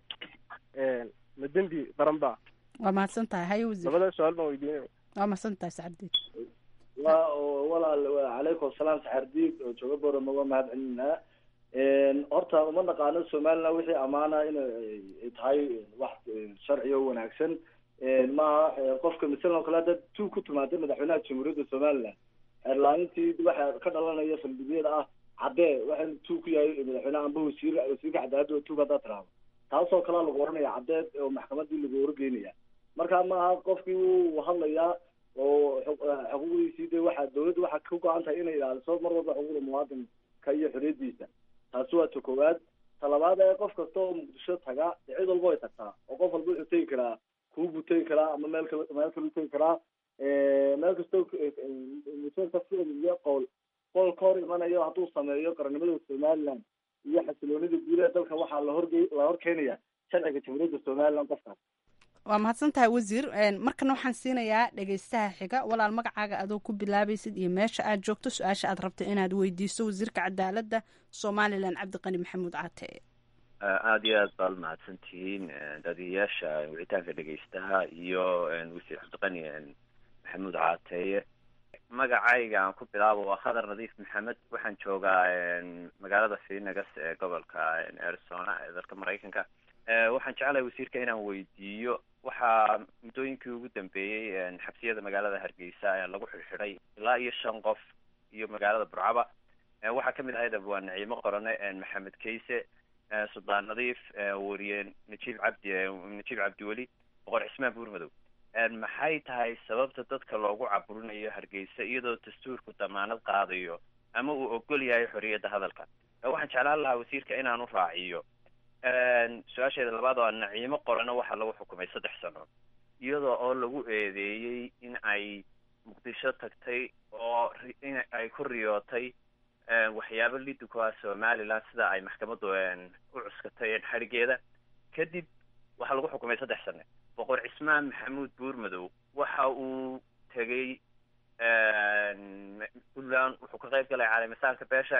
ma dembi qaran ba waa mahadsan tahay haye wasiir labada su-aal baan weydiinaya waa mahadsan tahay sacabdiid wa walaal calaykum asalaam saxardiid oo jooga borama waa mahad celinaa horta uma naqaano somaliland wixii amaana inay tahay wax sharci oo wanaagsan maaha qofka masalan oo kale hadda tu ku timaada madaxweynaha jamhuuriyadda somaliland xeerlaanintii waxa ka dhalanaya faldibiyada ah caddee waxaan tu ku yahay madaxweyneha amba wasiir wasiirka cadaaladda oo tug haddaa tiraahdo taasoo kalea lagu oranaya caddeed oo maxkamadii lagu horgeynaya marka maaha qofkii wuu hadlayaa oo xuquuqdiisii de waxa dawladda waxaa ka go-an tahay inay ilaaliso mar walba xuquuqda muwaadinka iyo xoriyadiisa taasi waa ta koowaad ta labaad ee qof kasta oo muqdisho taga cid walba way tagtaa oo qof walba wuxuu tegi karaa kuubuu tegi karaa ama meel kale meel kaleu tegi karaa meel kastoo museerka ficil qowl qowl ka hor imanayo hadduu sameeyo qarannimada somaliland iyo xasiloonida guud ee dalka waxaa lahorge la hor keenaya sharciga jamhuuriyadda somaliland qofkaas waa mahadsan tahay wasiir markana waxaan siinayaa dhegeystaha xiga walaal magacaaga adoo ku bilaabaysid iyo meesha aad joogto su-aasha aad rabta inaad weydiiso wasiirka cadaaladda somalilan cabdiqani maxamuud caatee aada iyo aad baad mahadsan tihiin daadiyayaasha wicitaanka dhegeystaha iyo wasiir cabdiqani maxamuud caateeye magacayga aan ku bilaabo waa khadar nadiif maxamed waxaan joogaa magaalada phoenix ee gobolka arizona ee dalka maraykanka waxaan jeclahay wasiirka inaan weydiiyo waxaa muddooyinkii ugu dambeeyey xabsiyada magaalada hargeysa lagu xidhxidhay ilaa iyo shan qof iyo magaalada burcaba waxaa kamid ahayd waa naciimo qorane maxamed kayse suldaan nadiif wariye najiib cabdi najiib cabdiweli boqor cismaan buurmadow maxay tahay sababta dadka loogu caburinayo hargeysa iyadoo dastuurku damaanad qaadayo ama uu ogol yahay xorriyadda hadalka waxaan jeclaan lahaa wasiirka inaan u raaciyo su-aasheeda labaad oo naciimo qorana waxaa lagu xukumay saddex sano iyadoo oo lagu eedeeyey in ay muqdisho tagtay oo in ay ku riyootay waxyaabo liddi ku ah somaliland sida ay maxkamaddu u cuskatay xadhigeeda kadib waxaa lagu xukumay saddex sane boqor cismaan maxamuud buurmadow waxa uu tegey puntland wuxuu ka qayb galay caalamisaanka beesha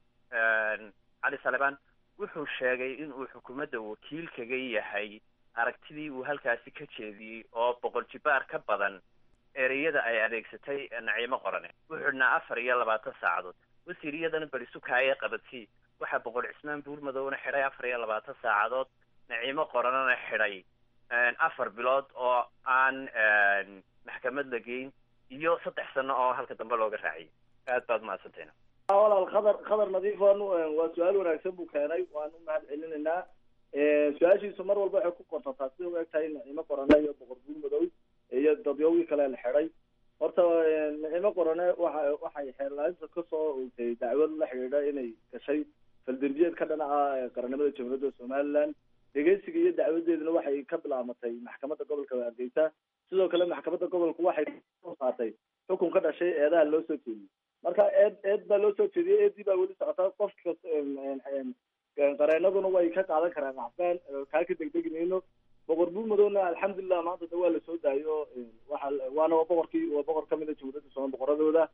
cali salebaan wuxuu sheegay in uu xukuumadda wakiil kaga yahay aragtidii uu halkaasi ka jeediyey oo boqol jibaar ka badan ereyada ay adeegsatay naciimo qorane wuxuu dhinaa afar iyo labaatan saacadood wasiir iyadana berisukaaye qabadsii waxaa boqor cismaan buurmadowna xidhay afar iyo labaatan saacadood naciimo qoranena xidhay afar bilood oo aan maxkamad la geyn iyo saddex sano oo halka dambe looga raaciyay aad baad umahadsantayna walaal khadar khadar nadiif waa su-aal wanaagsan buu keenay waan u mahad celinaynaa su-aashiisu mar walba waxay ku qortataa sida u eg tahay nacimo qorane iyo boqor buurmadow iyo dadyowgii kale la xidhay horta nacimo qorane waxa waxay xeerlaalinta kasoo ogtay dacwad la xidhiidha inay gashay faldembiyeed ka dhanaca qarannimada jamhuuriyadda somaliland dhegeysiga iyo dacwadeeduna waxay ka bilaamatay maxkamadda gobolka hargeysa sidoo kale maxkamadda gobolku waxay soo saartay xukun ka dhashay eedaha loo soo jeediyey marka eed eed baa loo soo jeediyey eedii baa weli socota qof kasta qareenaduna way ka qaadan karaan axbaan kaa ka degdegi mayno boqor buurmadowna alxamdulilah maanta de waa lasoo daayo waxa waana waa boqorkii waa boqor kamid a jamhuuriyadda somal boqoradooda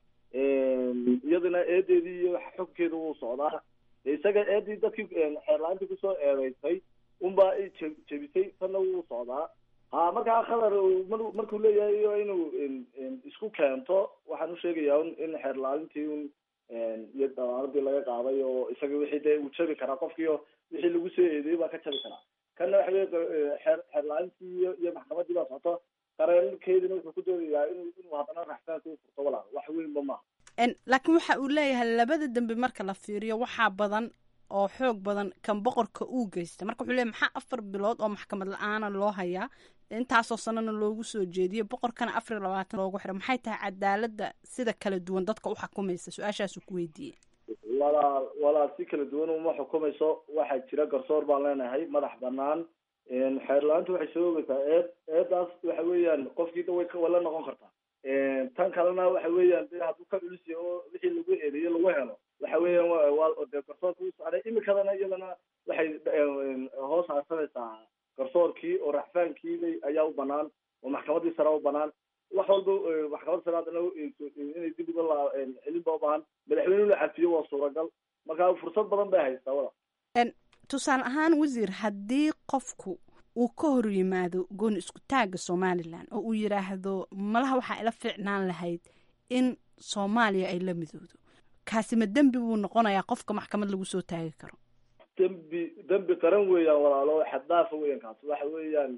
iyaduna eedeedii iyo xukunkeeda wuu socdaa isaga eedii dadkii xeerla-aantii kusoo eedeysay unbaa jebisay tanna wuu socdaa ha markaa khadar markuu leeyahay inuu isku keento waxaan usheegayaa in xeerlaalintii un iyo dawaaladii laga qaaday oo isaga wixii dee uu jabi karaa qofkiio wixii lagu soo eedeeyey baa ka jabi karaa kanna waxa wey xeer xeerlaalintii iyo iyo maxkamadii baa socoto qareenkeedina wuxuu ku doodayaa in inuu haddana raxsaanka u furto walaal wax weynba maaha laakiin waxa uu leeyahay labada dembi marka la fiiriyo waxaa badan oo xoog badan kan boqorka uu geysta marka wuxuu leeyahy maxaa afar bilood oo maxkamad la-aana loo hayaa intaasoo sanana loogu soo jeediyey boqorkana afar iyo labaatan loogu xiray maxay tahay cadaaladda sida kala duwan dadka u xukumaysa su-aashaasuu ku weydiiyey walaal walaal si kala duwan uma xukumayso waxaa jira garsoor baan leenahay madax banaan xeerla-aanta waxay soo ogeysaa eed eedaas waxa weeyaan qofkiida way way la noqon kartaa tan kalena waxa weeyaan de hadduu ka culisiya oo wixii lagu eedeeyo lagu helo waxa weeyaan waa de garsoorka u socday imikadana iyadana waxay hoos harsanaysaa garsoorkii oo raxfaankiibay ayaa u banaan oo maxkamadii sare u banaan wax walba maxkamadda sare haddana inay dib uga la celinba u baahan madaxweynuhu la cafiyo waa suuragal marka fursad badan bay haystaa wala tusaale ahaan wasiir haddii qofku uu ka hor yimaado gooni isku taagga somalilan oo uu yidhaahdo malaha waxaa ila fiicnaan lahayd in soomaaliya ay la midoodo kaasi ma dembi buu noqonayaa qofka maxkamad lagu soo taagi karo dembi dembi qaran weeyaan walaalo xaddaafa weeyaan kaasi waxa weeyaan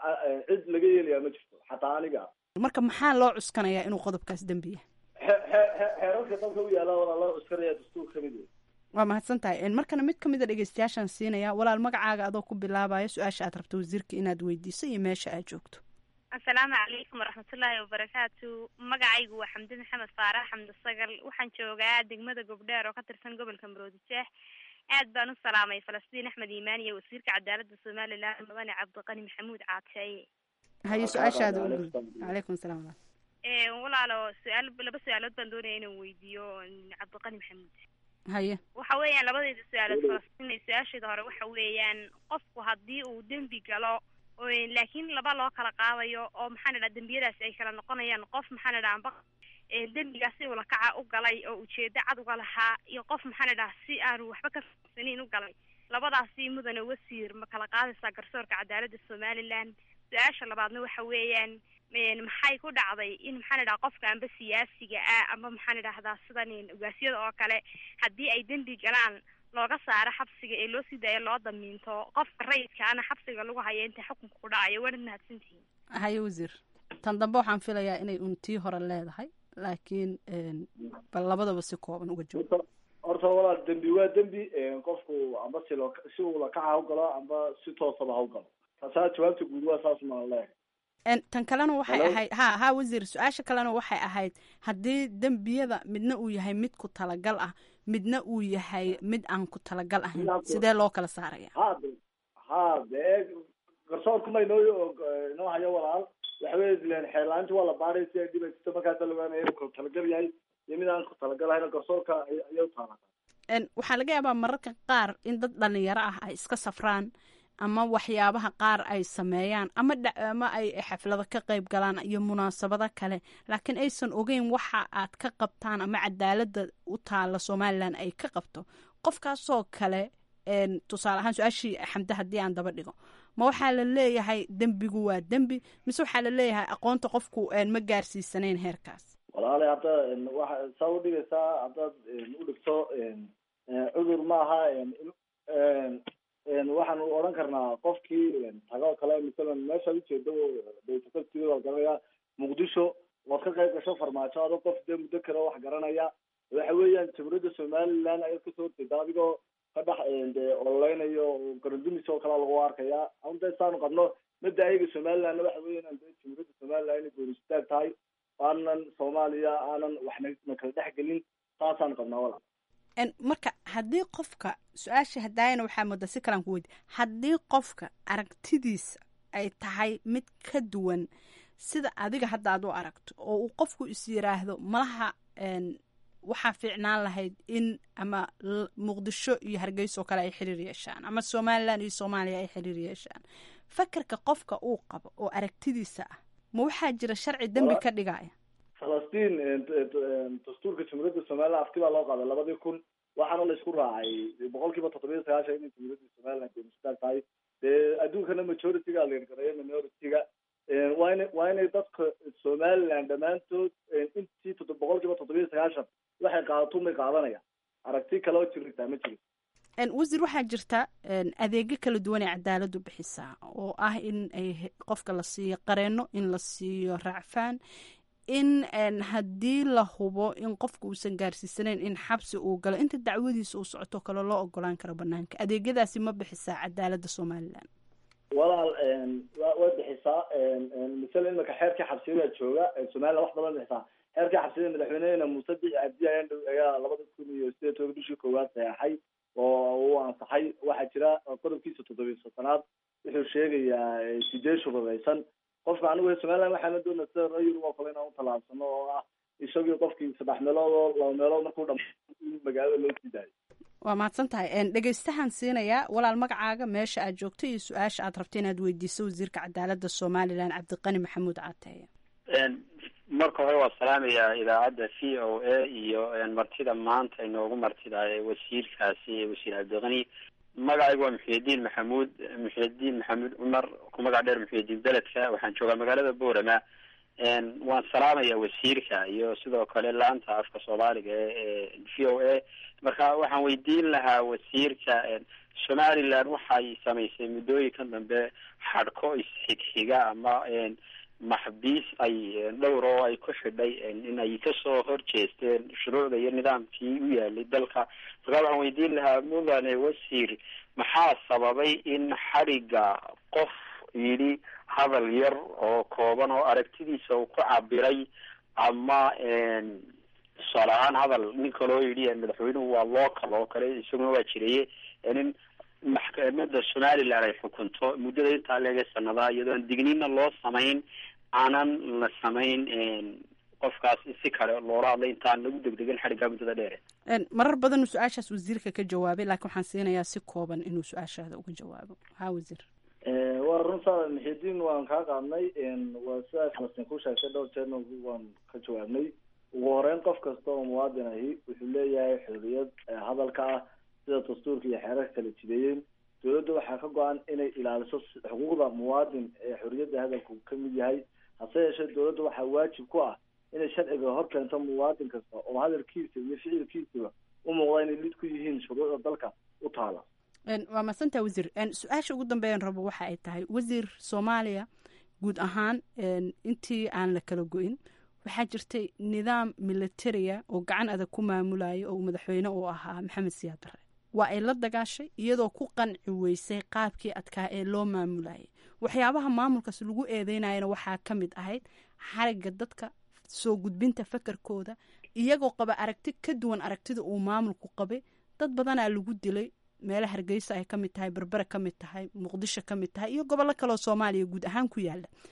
cid laga yeelayaa ma jirto xataa aniga marka maxaa loo cuskanayaa inuu qodobkaas dembi yahay xeerarka dalka u yaala walaa loo cuskanaya dastuur kamid wey waa mahadsan tahay markana mid kamid a dhegeystayaashaan siinaya walaal magacaaga adoo ku bilaabayo su-aasha aad rabto wasiirka inaad weydiiso iyo meesha aad joogto asalaamu calaykum waraxmatullaahi wabarakaatu magacaygu waa xamdi maxamed faarax xamdi sagal waxaan joogaa degmada gobdheer oo ka tirsan gobolka maroodijeex aad baan u salaamay falastiin axmed iimaan iyo wasiirka cadaaladda somalilan mudane cabdiqani maxamuud caateeye haye su-aashaada calaykum salaam walaalo su-aal laba su-aalood baan doonaya inaan weydiiyo cabdiqani maxamuud haye waxa weeyaan labadeeda su-aalood falastiin su-aasheeda hore waxa weeyaan qofku haddii uu dembi galo laakiin laba loo kala qaadayo oo maxaan idhaha dembiyadaasi ay kala noqonayaan qof maxaan idhaha amba dembigaas si ulakaca u galay oo ujeedo cad uga lahaa iyo qof maxaan idhaha si aanu waxba ka fahamsaniin u galay labadaasi mudane wasiir ma kala qaadaysaa garsoorka cadaaladda somaliland su-aasha labaadna waxa weeyaan maxay ku dhacday in maxaan idhaha qofka amba siyaasiga ah amba maxaan idhahdaa sidan ugaasyada oo kale haddii ay dembi galaan looga saaro xabsiga ee loo sii daayo loo damiinto qofka rayidkaana xabsiga lagu hayo inta xukunka ku dhacayo waanad mahadsantihiin haye wasiir tan dambe waxaan filayaa inay un tii hore leedahay laakiin bal labadaba si kooban uga joogo horta walaal dembi waa dembi qofku amba si loo si uu lakaca ha galo amba si toosaba ha u galo taasaa jawaabta guud waa saas maan leeyahay tan kalena waxay ahayd ha ha wasiir su-aasha kalena waxay ahayd haddii dembiyada midna uu yahay mid ku talagal ah midna uu yahay mid aan ku talagal ahayn sidee loo kala saaraya ha de ha dee garsoorkuma inoo inoo hayo walaal waxa wey len xeerla-aanti waa la baaray si ay dhibaysato markaasa la ogaanaya inuu kala talagal yahay iyo mid aan talagalahayna garsoorka ayay u taalaa waxaa laga yaabaa mararka qaar in dad dhalinyaro ah ay iska safraan ama waxyaabaha qaar ay sameeyaan ama ama ay xaflado ka qayb galaan iyo munaasabado kale laakiin aysan ogeyn waxa aad ka qabtaan ama cadaalada u taala somalilan ay ka qabto qofkaasoo kale tusaale ahaan su-aashii xamde haddii aan daba dhigo ma waxaa la leeyahay dembigu waa dembi mise waxaa la leeyahay aqoonta qofku ma gaarsiisanayn heerkaas walaale hadda waxa saa u dhigaysaa haddaad u dhigto cudur maaha waxaan odhan karnaa qofkii tago kale masalan meeshaad ujeedo daytatartiga garanaya muqdisho waad ka qayb gasho farmaajo adoo qof dee muddo kale wax garanaya waxa weeyaan jamhuuriyadda somaliland ayaad kasoo horjeeda adigoo ka dhex de ololeynayo garandumis oo kale lagu arkaya ama de saanu qabno mada ayaga somalilandna waxa weeyaan de jamhuuriyadda somaliland inay gooni istaag tahay aanan soomaaliya aanan waxna na kala dhex gelin saasaan qabnaa wala marka haddii qofka su-aasha hadaayana waxaa moodaa si kalaan ku weydi haddii qofka aragtidiisa ay tahay mid ka duwan sida adiga hadda aad u aragto oo uu qofku is yiraahdo malaha waxaa fiicnaan lahayd in ama muqdisho iyo hargeysa oo kale ay xiriir yeeshaan ama somalilan iyo soomaaliya ay xiriir yeeshaan fakarka qofka uu qabo oo aragtidiisa ah ma waxaa jira sharci dembi ka dhigaya falastiin dastuurka jamhuuriyadda somaliland afti baa loo qaaday labadii kun waxaana la isku raacay boqol kiiba toddobiya sagaashan inay jamhuuriyadda somaliland goonistaag tahay dee adduunkana majority-ga leergareeyo minority-ga waa ina waa inay dadka somaliland dhammaantood intii todo boqol kiiba toddobiya sagaashan waxay qaadato may qaadanayaan aragti kale oo jirtaa ma jiro wasiir waxaa jirta adeegyo kala duwan ee cadaaladu bixisaa oo ah in ay qofka la siiyo qareeno in la siiyo raacfaan in haddii la hubo in qofka uusan gaarsiisanayn in xabsi uu galo inta dacwadiisa uu socoto kale loo ogolaan karo banaanka adeegyadaasi ma bixisaa cadaalada somalilan walaal way bixisaa misale imika xeerkii xabsiyada jooga somaliland wax badan bixisaa xeerkii xabsiyada madaxweynehena muuse bici cabdi ayaa labada kun iyo sideed toban bishii koowaad saxeexay oo uu ansaxay waxaa jira qodobkiisa toddobiya sotonaad wuxuu sheegayaa sideed shuruudaysan qofka anigu somaliland waxaana doona sida rayurub oo kale inaan utallaabsano oo ah isagii qofkii saddex meelood oo laba meelood markuu dham magaalada loo sii daayo waa mahadsan tahay dhegeystahaan siinayaa walaal magacaaga meesha aad joogto iyo su-aasha aad rabta inaad weydiiso wasiirka cadaalada somalilan cabdiqani maxamuud caateeye marka hore waa salaamayaa idaacadda v o a iyo martida maanta inoogu martida wasiirkaasi wasiir cabdiqani magacaygu waa muxiyadiin maxamuud muxiyadiin maxamuud cumar ku magac dheer muxiyadiin beledka waxaan joogaa magaalada boorama waan salaamaya wasiirka iyo sidoo kale laanta afka soomaaliga ee v o a marka waxaan weydiin lahaa wasiirka somaliland waxay samaysay muddooyinkan dambe xadhko isxigxiga ama maxbiis ay dhowr oo ay ku xidhay in ay kasoo horjeesteen shuruucda iyo nidaamkii u yaalay dalka markaa waxaan weydiin lahaa mudane wasiir maxaa sababay in xadhigga qof yidhi hadal yar oo kooban oo aragtidiisa uu ku cabiray ama tusaale ahaan hadal nin kaloo yidhi madaxweynuhu waa local oo kale isaguna waa jireye nin maxkamada somaliland ay xukunto muddada intaa leega sanadaa iyadoo aan digniinna loo samayn aanan la samayn qofkaas si kale loola hadlay intaan lagu degdegin xadhiggaa muddada dheere marar badan uu su-aashaas wasiirka ka jawaabay laakiin waxaan siinayaa si kooban inuu su-aashaada uga jawaabo ha wasiir waa runta muxidiin waan kaa qaadnay waa sidaa falastiin ku sheegtay dhowr jeerna waan ka jawaabnay ugu horeyn qof kasta oo muwaadin ahi wuxuu leeyahay xorriyad hadalka ah sida dastuurka iyo xeerarka kala jideeyeen dowladda waxaa ka go-an inay ilaaliso xuquuqda muwaadin ee xorriyadda hadalku ka mid yahay hase yeeshee dowladda waxaa waajib ku ah inay sharciga hor keento muwaadin kasta oo hadalkiisa iyo ficilkiisaba u muuqda inay lid ku yihiin shuruucda dalka u taala waa madsanta wasiir su-aasha ugu dambeeyan rabo waxa ay tahay wasiir soomaaliya guud ahaan intii aan la kala go-in waxaa jirtay nidaam militaria oo gacan adag ku maamulayo oo madaxweyne uu ahaa maxamed siyaad barre waa ay la dagaashay iyadoo ku qanci weysay qaabkii adkaa ee loo maamulayay waxyaabaha maamulkaas lagu eedeynayana waxaa ka mid ahayd xarigga dadka soo gudbinta fakarkooda iyagoo qaba aragti ka duwan aragtida uu maamulku qabay dad badanaa lagu dilay meele hargeysa ay ka mid tahay berbere ka mid tahay muqdisho ka mid tahay iyo gobollo kaleoo soomaaliya guud ahaan ku yaala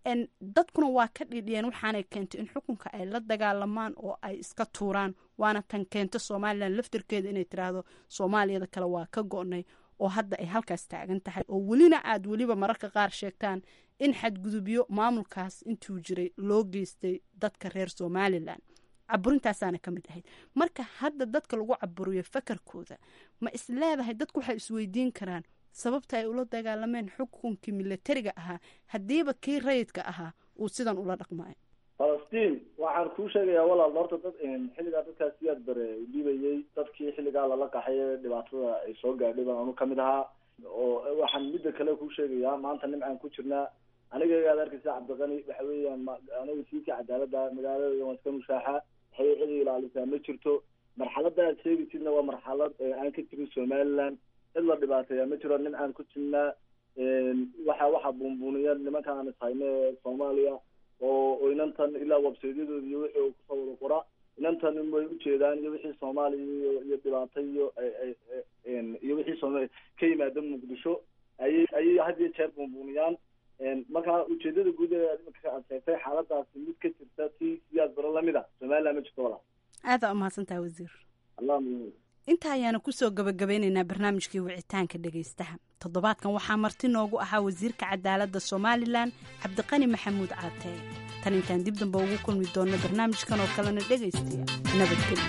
dadkuna waa ka dhidhiyeen waxaanay keentay in xukunka ay la dagaalamaan oo ay iska tuuraan waana tan keento somalilan laftirkeeda inay tiraahdo soomaaliyada kale waa ka go-nay oo hadda ay halkaas taagan tahay oo welina aad weliba mararka qaar sheegtaan in xadgudubyo maamulkaas intuu jiray loo geystay dadka reer somalilan caburintaasaana ka mid ahayd marka hadda dadka lagu caburiyo fakarkooda ma isleedahay dadku waxay isweydiin karaan sababta ay ula dagaalameen xukunkii milatariga ahaa haddiiba kii rayidka ahaa uu sidan ula dhaqmaayo falastiin waxaan kuu sheegayaa walaal horta dad xilligaa dadkaas siyaad bare dhibayay dadkii xilligaa lala qaxay dhibaatada ay soo gaadhay baan anu kamid ahaa oo waxaan midda kale kuu sheegayaa maanta nimcaan ku jirnaa aniga aad arkaysa cabdiqani waxa weeyaan aniga siika cadaalada magaalada waan iska mushaaxa waxay cidi ilaalisaa ma jirto marxalada aad sheegaysidna waa marxalad aan ka jirin somaliland cid la dhibaateeya ma jiro nimcaan ku jirnaa waxa waxa buunbuuniya nimankan aan ishayne soomaaliya oo inantan ilaa websaydyadooda iyo wixii uu kusoo wada qora inantan way ujeedaan iyo wixii soomaaliya iyo iyo dhibaato iyo iyo wixii sooma ka yimaada muqdisho ayay ayay had iyo jeer buunbuuniyaan marka ujeedada guud ee imika aad sheegtay xaaladaasi mid ka jirta si siyaad baro lamida somaliland ma jirto walaa aadaa umahadsantaha wasiir allah inta ayaanu kusoo gabagabeyneynaa barnaamijkii wicitaanka dhegaystaha toddobaadkan waxaa marti noogu ahaa wasiirka cadaaladda somalilan cabdiqani maxamuud caatee tan intaan dib damba ugu kulmi doonno barnaamijkan oo kalena dhegaystaya nabadgelyo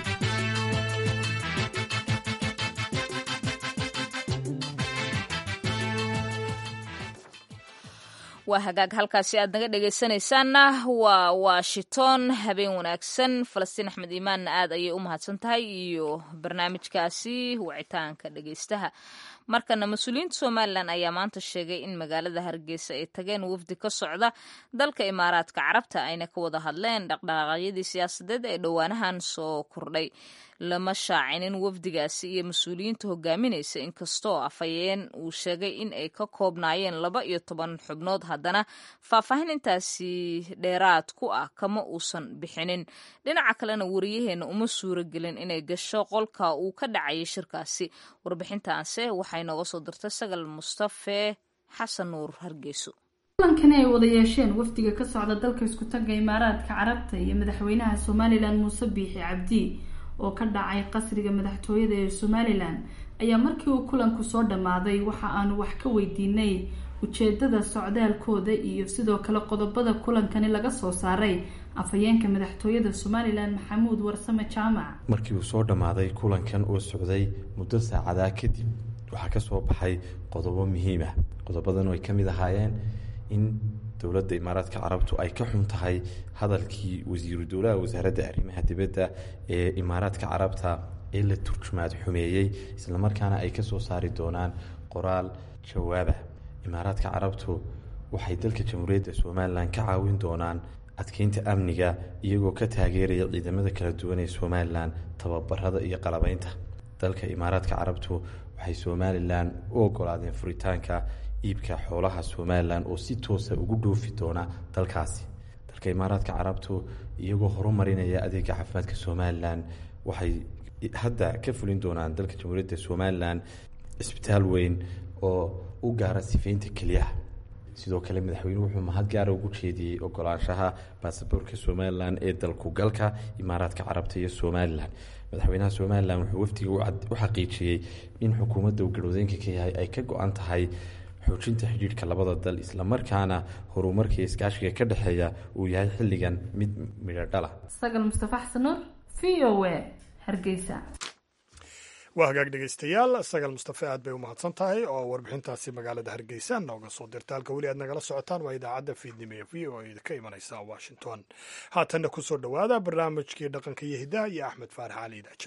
waa hagaag halkaasi aad naga dhegaysanaysaanna waa washington habeen wanaagsan falastiin axmed iimaanna aad ayay u mahadsan tahay iyo barnaamijkaasi wicitaanka dhegaystaha markana mas-uuliyiinta somalilan ayaa maanta sheegay in magaalada hargeysa ay tageen wafdi ka socda dalka imaaraadka carabta ayna ka wada hadleen dhaqdhaqaaqyadii siyaasadeed ee dhowaanahan soo kordhay lama shaacinin wafdigaasi iyo mas-uuliyiinta hogaaminaysa inkastoo afhayeen uu sheegay in ay ka koobnaayeen laba iyo toban xubnood haddana faahfaahin intaasi dheeraad ku ah kama uusan bixinin dhinaca kalena wariyaheena uma suuro gelin inay gasho qolka uu ka dhacayay shirkaasi warbixintaanse waxay nooga soo dirtay sagal mustafe xasan nuur hargeyso kulankani ay wada yeesheen wafdiga ka socda dalka isku tagga imaaraadka carabta iyo madaxweynaha somalilan muuse biixi cabdi oo ka dhacay qasriga madaxtooyada ee somalilan ayaa markii uu kulanku soo dhammaaday waxa aanu wax ka weydiinay ujeedada socdaalkooda iyo sidoo kale qodobada kulankani laga soo saaray afhayeenka madaxtooyada somalilan maxamuud warsame jaamac markii uu soo dhammaaday kulankan oo socday muddo saacadaa kadib waxaa ka soo baxay qodobo muhiim ah qodobadan ay ka mid ahaayeen in dowladda imaaraadka carabtu ay ka xun tahay hadalkii wasiiru dowlaha wasaaradda arrimaha dibadda ee imaaraadka carabta ee la turjumaad xumeeyey islamarkaana ay kasoo saari doonaan qoraal jawaaba imaaraadka carabtu waxay dalka jamhuuriyadda somalilan ka caawin doonaan adkeynta amniga iyagoo ka taageeraya ciidamada kala duwan ee somalilan tababarada iyo qalabeynta dalka imaaraadka carabtu waxay somalilan u ogolaadeen furitaanka iibka xoolaha somalilan oo si toosa ugu dhoofi doona dalkaasi dalka imaaraadka carabtu iyagoo horumarinaya adeega caafimaadka somalilan waxay hadda ka fulin doonaan dalka jamhuuriyadda somalilan cisbitaal weyn oo u gaara sifeynta keliyaha sidoo kale madaxweynuhu wuxuu mahad gaara ugu jeediyey ogolaanshaha baasaboorka somalilan ee dalku galka imaaraadka carabta iyo somalilan madaxweynaha somalilan wuxuu wafdiga u xaqiijiyey in xukuumadda uu garwadeenka ka yahay ay ka go-an tahay xoojinta xidhiidhka labada dal islamarkaana horumarka iyo iskaashiga ka dhexeeya uu yahay xilligan mid midho dhala sagal mustafa xasanuur v o a hargeysa waa hagaag dhegaystayaal sagal mustafe aad bay u mahadsan tahay oo warbixintaasi magaalada hargeysa nooga soo dirta halka weli aad nagala socotaan waa idaacadda fiidnimo ee v o a ka imanaysa washington haatanna kusoo dhowaada barnaamijkii dhaqanka iyo hidaha iyo axmed faarax cali daaja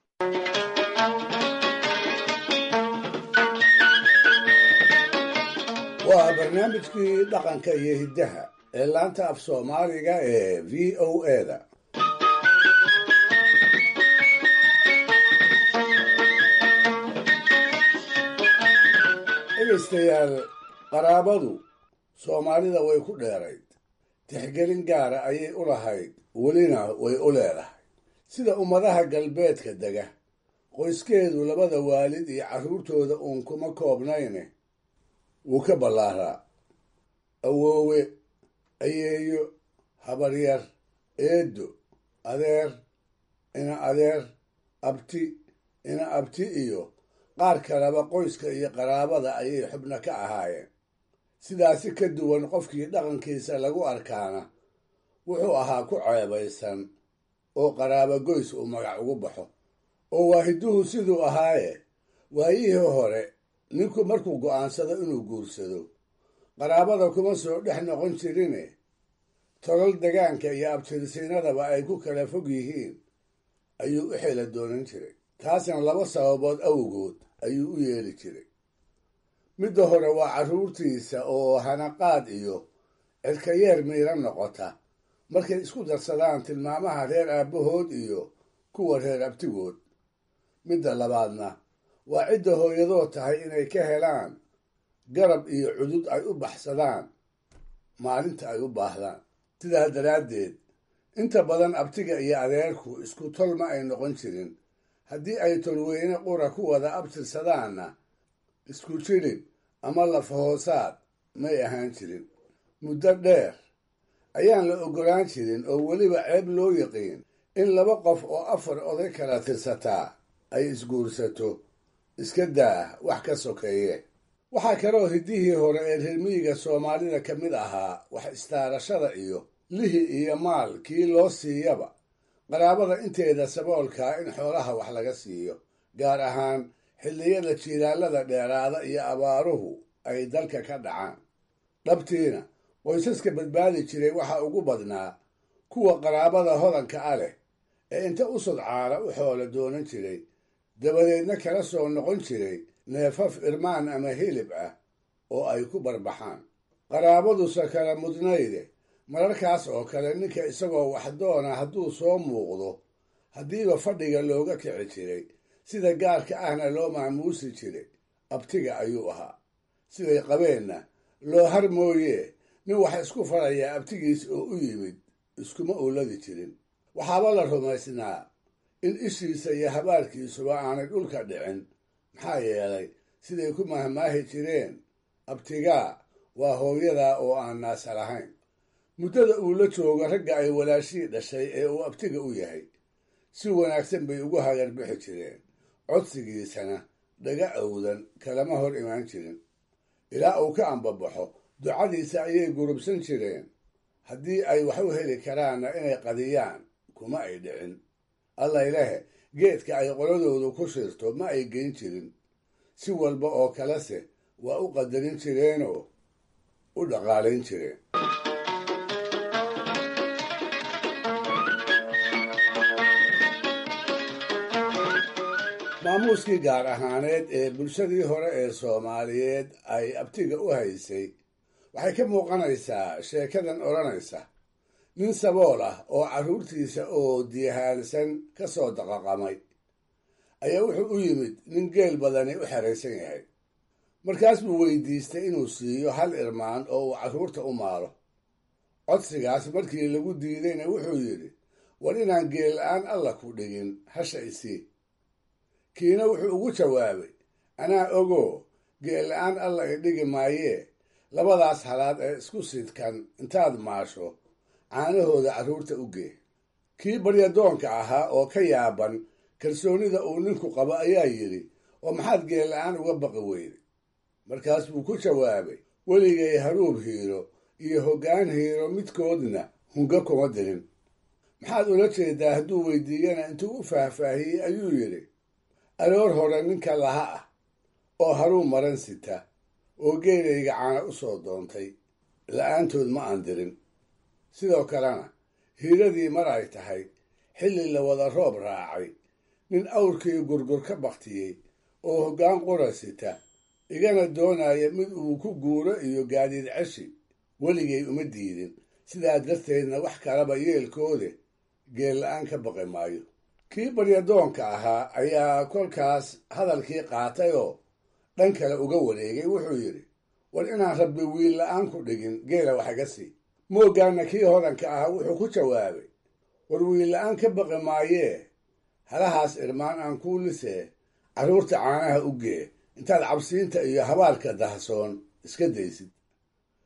waa barnaamijkii dhaqanka iyo hiddaha ee laanta af soomaaliga ee v o eda dhegaystayaal qaraabadu soomaalida way ku dheerayd tixgelin gaara ayay u lahayd welina way u leedahay sida ummadaha galbeedka dega qoyskeedu labada waalid iyo carruurtooda uun kuma koobnayne wuu ka ballaaraa awoowe ayeeyo habaryar eedo adeer ina adeer abti ina abti iyo qaar kaleba qoyska iyo qaraabada ayay xubno ka ahaayeen sidaasi ka duwan qofkii dhaqankiisa lagu arkaana wuxuu ahaa ku ceebaysan oo qaraabo goys uu magac ugu baxo oo waahiduhu siduu ahaaye waayihii hore ninku markuu go'aansado inuu guursado qaraabada kuma soo dhex noqon jirine tolol degaanka iyo abtirsiinadaba ay ku kala fog yihiin ayuu u xela doonan jiray taasna laba sababood awgood ayuu u yeeli jiray midda hore waa carruurtiisa oo hanaqaad iyo cirkayeer miiran noqota markay isku darsadaan tilmaamaha reer aabbahood iyo kuwa reer abtigood midda labaadna waa cidda hooyadoo tahay inay ka helaan garab iyo cudud ay u baxsadaan maalinta ay u baahdaan sidaa daraaddeed inta badan abtiga iyo adeerku isku tol ma ay noqon jirin haddii ay tolweyne qura ku wada abtirsadaanna isku jilib ama lafahoosaad may ahaan jirin muddo dheer ayaan la oggolaan jirin oo weliba ceeb loo yaqiin in laba qof oo afar oday kala tirsataa ay isguursato iska daa wax ka sokeeye waxaa kaloo hiddihii hore ee reermiyiga soomaalida ka mid ahaa wax istaarashada iyo lihi iyo maal kii loo siiyaba qaraabada inteeda saboolkaa in xoolaha wax laga siiyo gaar ahaan xilliyada jiilaalada dheeraada iyo abaaruhu ay dalka ka dhacaan dhabtiina qoysaska badbaadi jiray waxaa ugu badnaa kuwa qaraabada hodanka a leh ee inta u sodcaala u xoola doonan jiray dabadeedna kala soo noqon jiray neefaf irmaan ama hilib ah oo ay ku barbaxaan qaraabadusa kala mudnayde mararkaas oo kale ninka isagoo waxdoona hadduu soo muuqdo haddiiba fadhiga looga kici jiray sida gaarka ahna loo maamuusi jiray abtiga ayuu ahaa siday qabeenna loo har mooyee nin wax isku farayaa abtigiis oo u yimid iskuma uuladi jirin waxaaba la rumaysnaa in ishiisa iyo habaarkiisuba aanay dhulka dhicin maxaa yeelay siday ku mahmaahi jireen abtigaa waa hooyadaa oo aan naasa lahayn muddada uu la joogo ragga ay walaashii dhashay ee uu abtiga u yahay si wanaagsan bay ugu hagarbixi jireen codsigiisana dhaga awdan kalama hor imaan jirin ilaa uu ka ambabaxo ducadiisa ayay gurubsan jireen haddii ay wax u heli karaanna inay qadiyaan kuma ay dhicin allaylehe geedka ay qoladoodu ku shirto ma ay geyn jirin si walba oo kalese waa u qadarin jireenoo u dhaqaalayn jireen maamuuskii gaar ahaaneed ee bulshadii hore ee soomaaliyeed ay abtiga u haysay waxay ka muuqanaysaa sheekadan odhanaysa nin sabool ah oo carruurtiisa oo diyahaalsan ka soo daqaqamay ayaa wuxuu u yimid nin geel badani u xeraysan yahay markaas buu weydiistay inuu siiyo hal irmaan oo uu carruurta u maalo codsigaas markii lagu diidayna wuxuu yidhi war inaan geel la-aan alla ku dhigin hasha isii kiina wuxuu ugu jawaabay anaa ogoo geel la-aan alla i dhigi maayee labadaas halaad ee isku sidkan intaad maasho caanahooda carruurta u gee kii baryadoonka ahaa oo ka yaaban kalsoonida uu ninku qabo ayaa yidhi oo maxaad geel la-aan uga baqi weyday markaas buu ku jawaabay weligay haruub hiiro iyo hoggaan hiiro midkoodna hunga kuma dirin maxaad ula jeedaa hadduu weydiiyana intuu u faahfaahiyey ayuu yidhi aroor hore ninka laha ah oo haruun maran sita oo geelayga caana u soo doontay la-aantood ma aan dirin sidoo kalena hiiradii mar ay tahay xilli la wada roob raacay nin awrkii gurgur ka baktiyey oo hoggaan qura sita igana doonaya mid uu ku guuro iyo gaadiid ceshi weligay uma diidin sidaa darteedna wax kalaba yeelkoode geel la-aan ka baqi maayo kii baryadoonka ahaa ayaa kolkaas hadalkii qaatay oo dhan kale uga wareegay wuxuu yidhi war inaan rabbi wiil la-aan ku dhigin geela wax iga sii mooggaanna kii hodanka ahaa wuxuu ku jawaabay war wiil la-aan ka baqi maayee halahaas irmaan aan kuu lisee carruurta caanaha u gee intaad cabsiinta iyo habaalka dahsoon iska daysid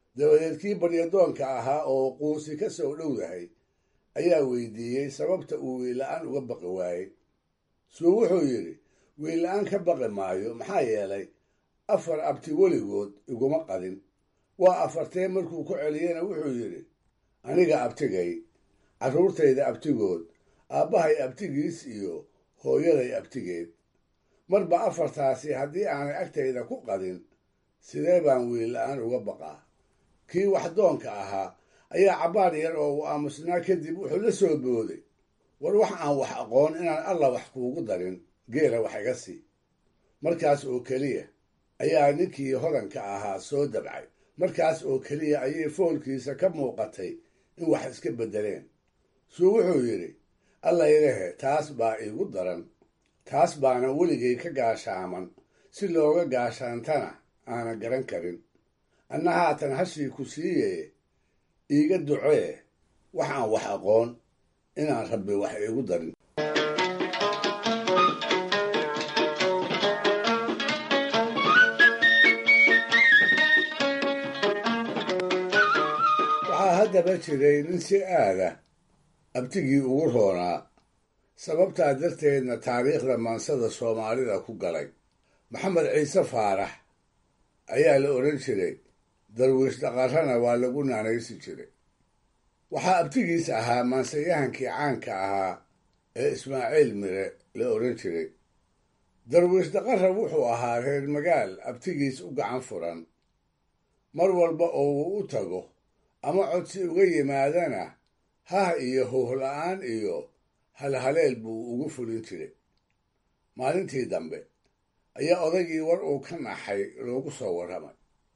dabadeed kii baryadoonka ahaa oo quusi ka soo dhowdahay ayaa weydiiyey sababta uu wiilla-aan uga baqi waayey suu wuxuu yidhi wiilla-aan ka baqi maayo maxaa yeelay afar abti weligood iguma qadin waa afartee markuu ku celiyena wuxuu yidhi aniga abtigay carruurtayda abtigood aabbahay abtigiis iyo hooyaday abtigeed marba afartaasi haddii aanay agtayda ku qadin sidee baan wiilla-aan uga baqaa kii waxdoonka ahaa ayaa cabbaar yar oo uu aamusnaa kadib wuxuu la soo booday war wax aan wax aqoon inaan alla wax kuugu darin geela wax iga sii markaas oo keliya ayaa ninkii hodanka ahaa soo dabcay markaas oo keliya ayay foolkiisa ka muuqatay in wax iska beddeleen suu wuxuu yidhi alla ilahe taas baa iigu daran taas baana weligay ka gaashaaman si looga gaashaantana aanan garan karin anna haatan hashii ku siiye iiga ducee wax aan wax aqoon inaan rabbi wax iigu darin waxaa haddaba jiray nin si aada abtigii ugu roonaa sababtaa darteedna taariikhda maansada soomaalida ku galay maxamed ciise faarax ayaa la odhan jiray darwiish dhaqarrana waa lagu naanaysi jiray waxaa abtigiis ahaa maansayahankii caanka ahaa ee ismaaciil mire la odhan jiray darwiish dhaqarra wuxuu ahaa reer magaal abtigiis u gacan furan mar walba oo uu u tago ama codsi uga yimaadana hah iyo hoohla-aan iyo halhaleel buu ugu fulin jiray maalintii dambe ayaa odaygii war uu ka naxay loogu soo warramay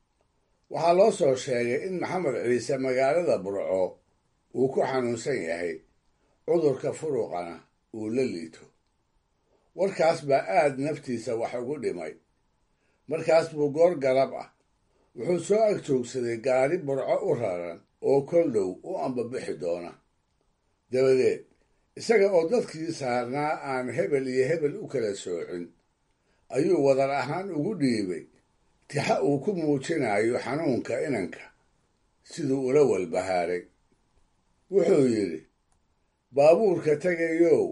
waxaa loo soo sheegay in maxamed ciise magaalada burco uu ku xanuunsan yahay cudurka furuqana uu la liito warkaas baa aad naftiisa wax ugu dhimay markaas buu goor galab ah wuxuu soo ag joogsaday gaari burco u raran oo kol dhow u ambabixi doona dabadeed isaga oo dadkii saarnaa aan hebel iyo hebel u kala soocin ayuu wadar ahaan ugu dhiibay tixa uu ku muujinayo xanuunka inanka siduu ula walbahaaray wuxuu yidhi baabuurka tegayow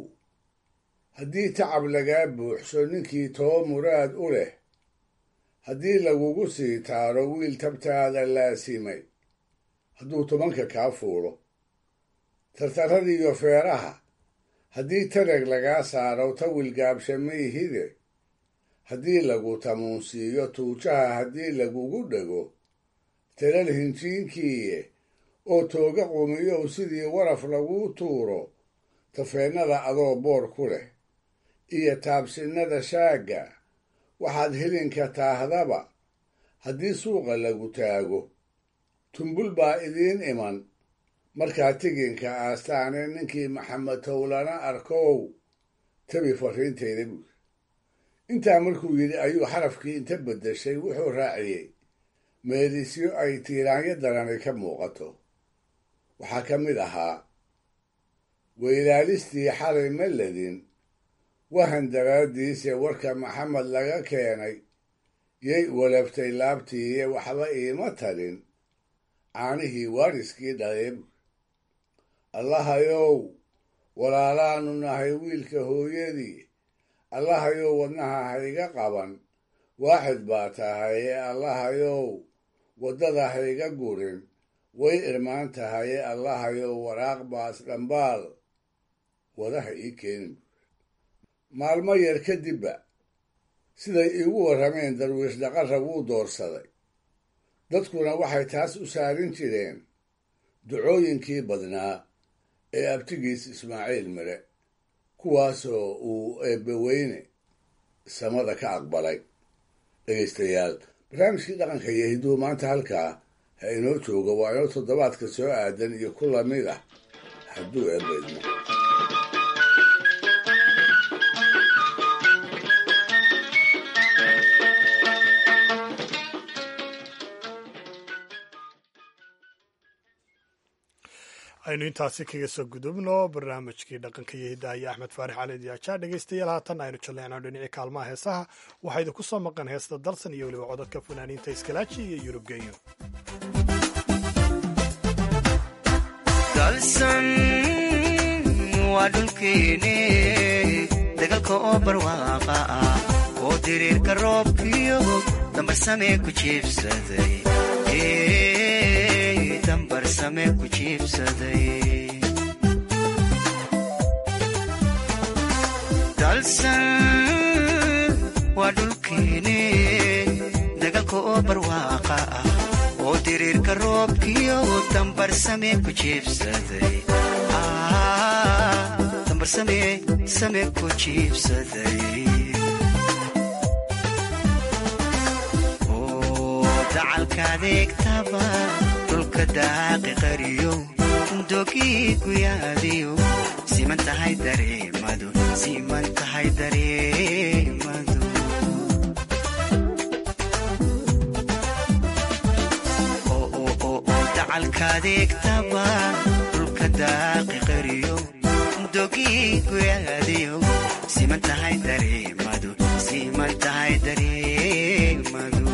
haddii tacab lagaa buuxso ninkii too muraad u leh haddii lagugu sii taaro wiil tabtaada laasimay hadduu tobanka kaa fuulo tartarradiiyo feeraha haddii tareg lagaa saaro tawil gaabshamayhide haddii lagu tamuunsiiyo tuujaha haddii lagugu dhego talal hinjiinkiiye oo tooga qumiyow sidii waraf laguu tuuro tafeennada adoo boor ku leh iyo taabsinnada shaagga waxaad helinka taahdaba haddii suuqa lagu taago tumbul baa idiin iman markaa tiginka aastaane ninkii maxamed towlana arkow tabi farriintayda buuri intaa markuu yidhi ayuu xarafkii inta beddeshay wuxuu raaciyey meelisyo ay tiiraanyo darani ka muuqato waxaa ka mid ahaa weylaalistii xalay ma ledin wahan daraaddiise warka maxamed laga keenay yay walaftay laabtiiye waxba iima talin caanihii waariskii dhaleeb allahayow walaalaanu nahay wiilka hooyadii allahayow wadnaha hayga qaban waaxid baa tahaye allahayow waddada hayga gurin way irmaan tahaye allahayow waraaq baas dhambaal wadaha ii keenin maalmo yar kadibba siday iigu warrameen darwiish dhaqarra wuu doorsaday dadkuna waxay taas u saarin jireen ducooyinkii badnaa ee abtigiis ismaaciil mire kuwaasoo uu eebbaweyne samada ka aqbalay dhegaystayaal barnaamijkii dhaqanka iyo hidduu maanta halkaa ha inoo jooga waa inoo toddobaadka soo aadan iyo ku lamid ah hadduu eebba idmo aynu intaasi kaga soo gudubno barnaamijkii dhaqanka iyo hiddaha iyo axmed faarix cali diyaajaa dhegaystayaal haatan aynu jalleecno dhinacii kaalmaha heesaha waxaa idinku soo maqan heesta dalsan iyo weliba codadka fanaaniinta iskalaaji iyo yurub genyo dalsan waa dhulkeene dagalka oo barwaaqa ah oo diriirka roobkiyo dambarsamee ku jiibsaday dambarsame ku jiibsaday dalsan waa dhulkeene dagalka oo barwaaqa ah oo diriirka roobkiyo dambarsame ku jiibsaday dambarsame same ku jiibsaday dacalka adeegtaba dhulka daaqi qariyo dogii guyaadiyo siman tahay dareemadu siman tahay dareemadu dacalka adeegtaba dhulka daaqi qariyo dogii guyaadiyo siman tahay dareemadu siman tahay dareemadu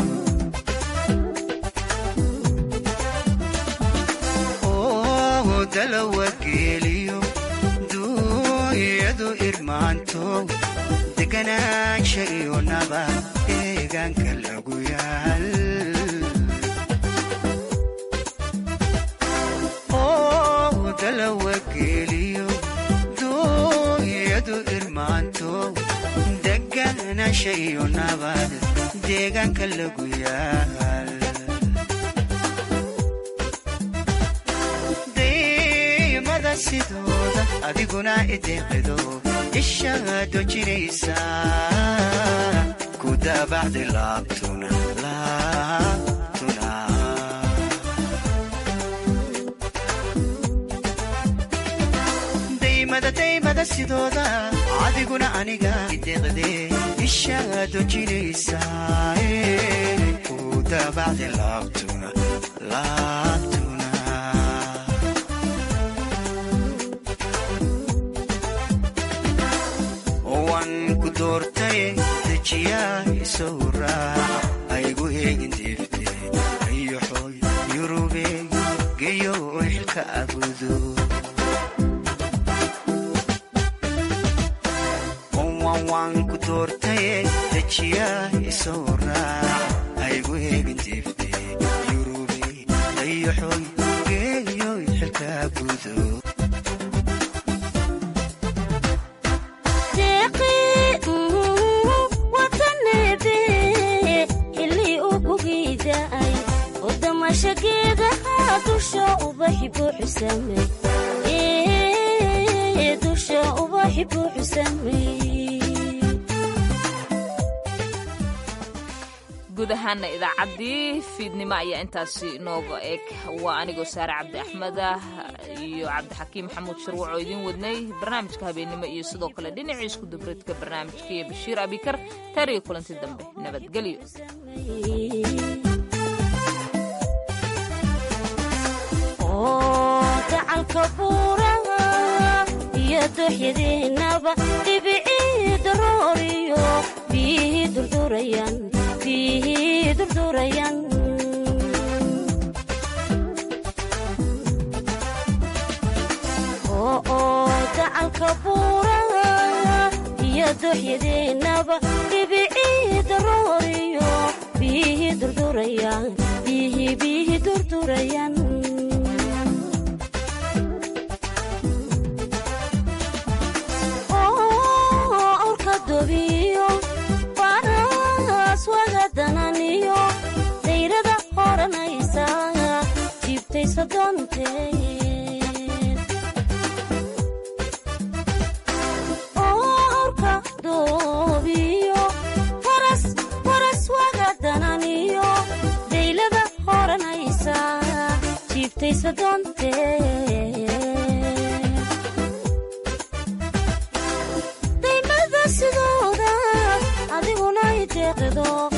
dalawageeliyo duunyadu irmaanto deganaansha iyo naba deegaanka lagu yaal dalawageeliyo duunyadu irmaanto deganaansha iyo nabad deegaanka lagu yaal sidooda adiguna ideeqido ishaado jiraysa ku daabacdi laabtuna laabtuna daymada daymada sidooda adiguna aniga ideeqde ishaado jiraysa ku daabacdi laabtuna laabtuna dejiyaaisow raac aygu eegin deefte ayoxoy yurube geyo xilka abudo waan ku doortaye dejiyaaisow raac aygu eegin deefte yurube ayoxoy geyo xilka abudo dusha ubaxi guud ahaana idaacaddii fiidnimo ayaa intaasi nooga eg waa anigoo saare cabdi axmedah iyo cabdixakiim maxamuud sharwac oo idiin wadnay barnaamijka habeennimo iyo sidoo kale dhinacii isku dabreedka barnaamijka iyo bashiir abikar taar iyo kulanti dambe nabadgelyo dacalka buuraha iyo dooxyadeenaba dhibicii darooriyo biyihii durdurayan biyihii durdurayan oo dacalka buuraha iyo dooxyadeenaba dhibicii darooriyo biyihii durdurayan biyihii biyihii durdurayan baaswagadananiyo dayrada horanaysa jiibtaysa doonteen orka doobiyo waras wagadananiyo daylada horanaysa jiibtaysa doonteen sidooda adiguna ideeqido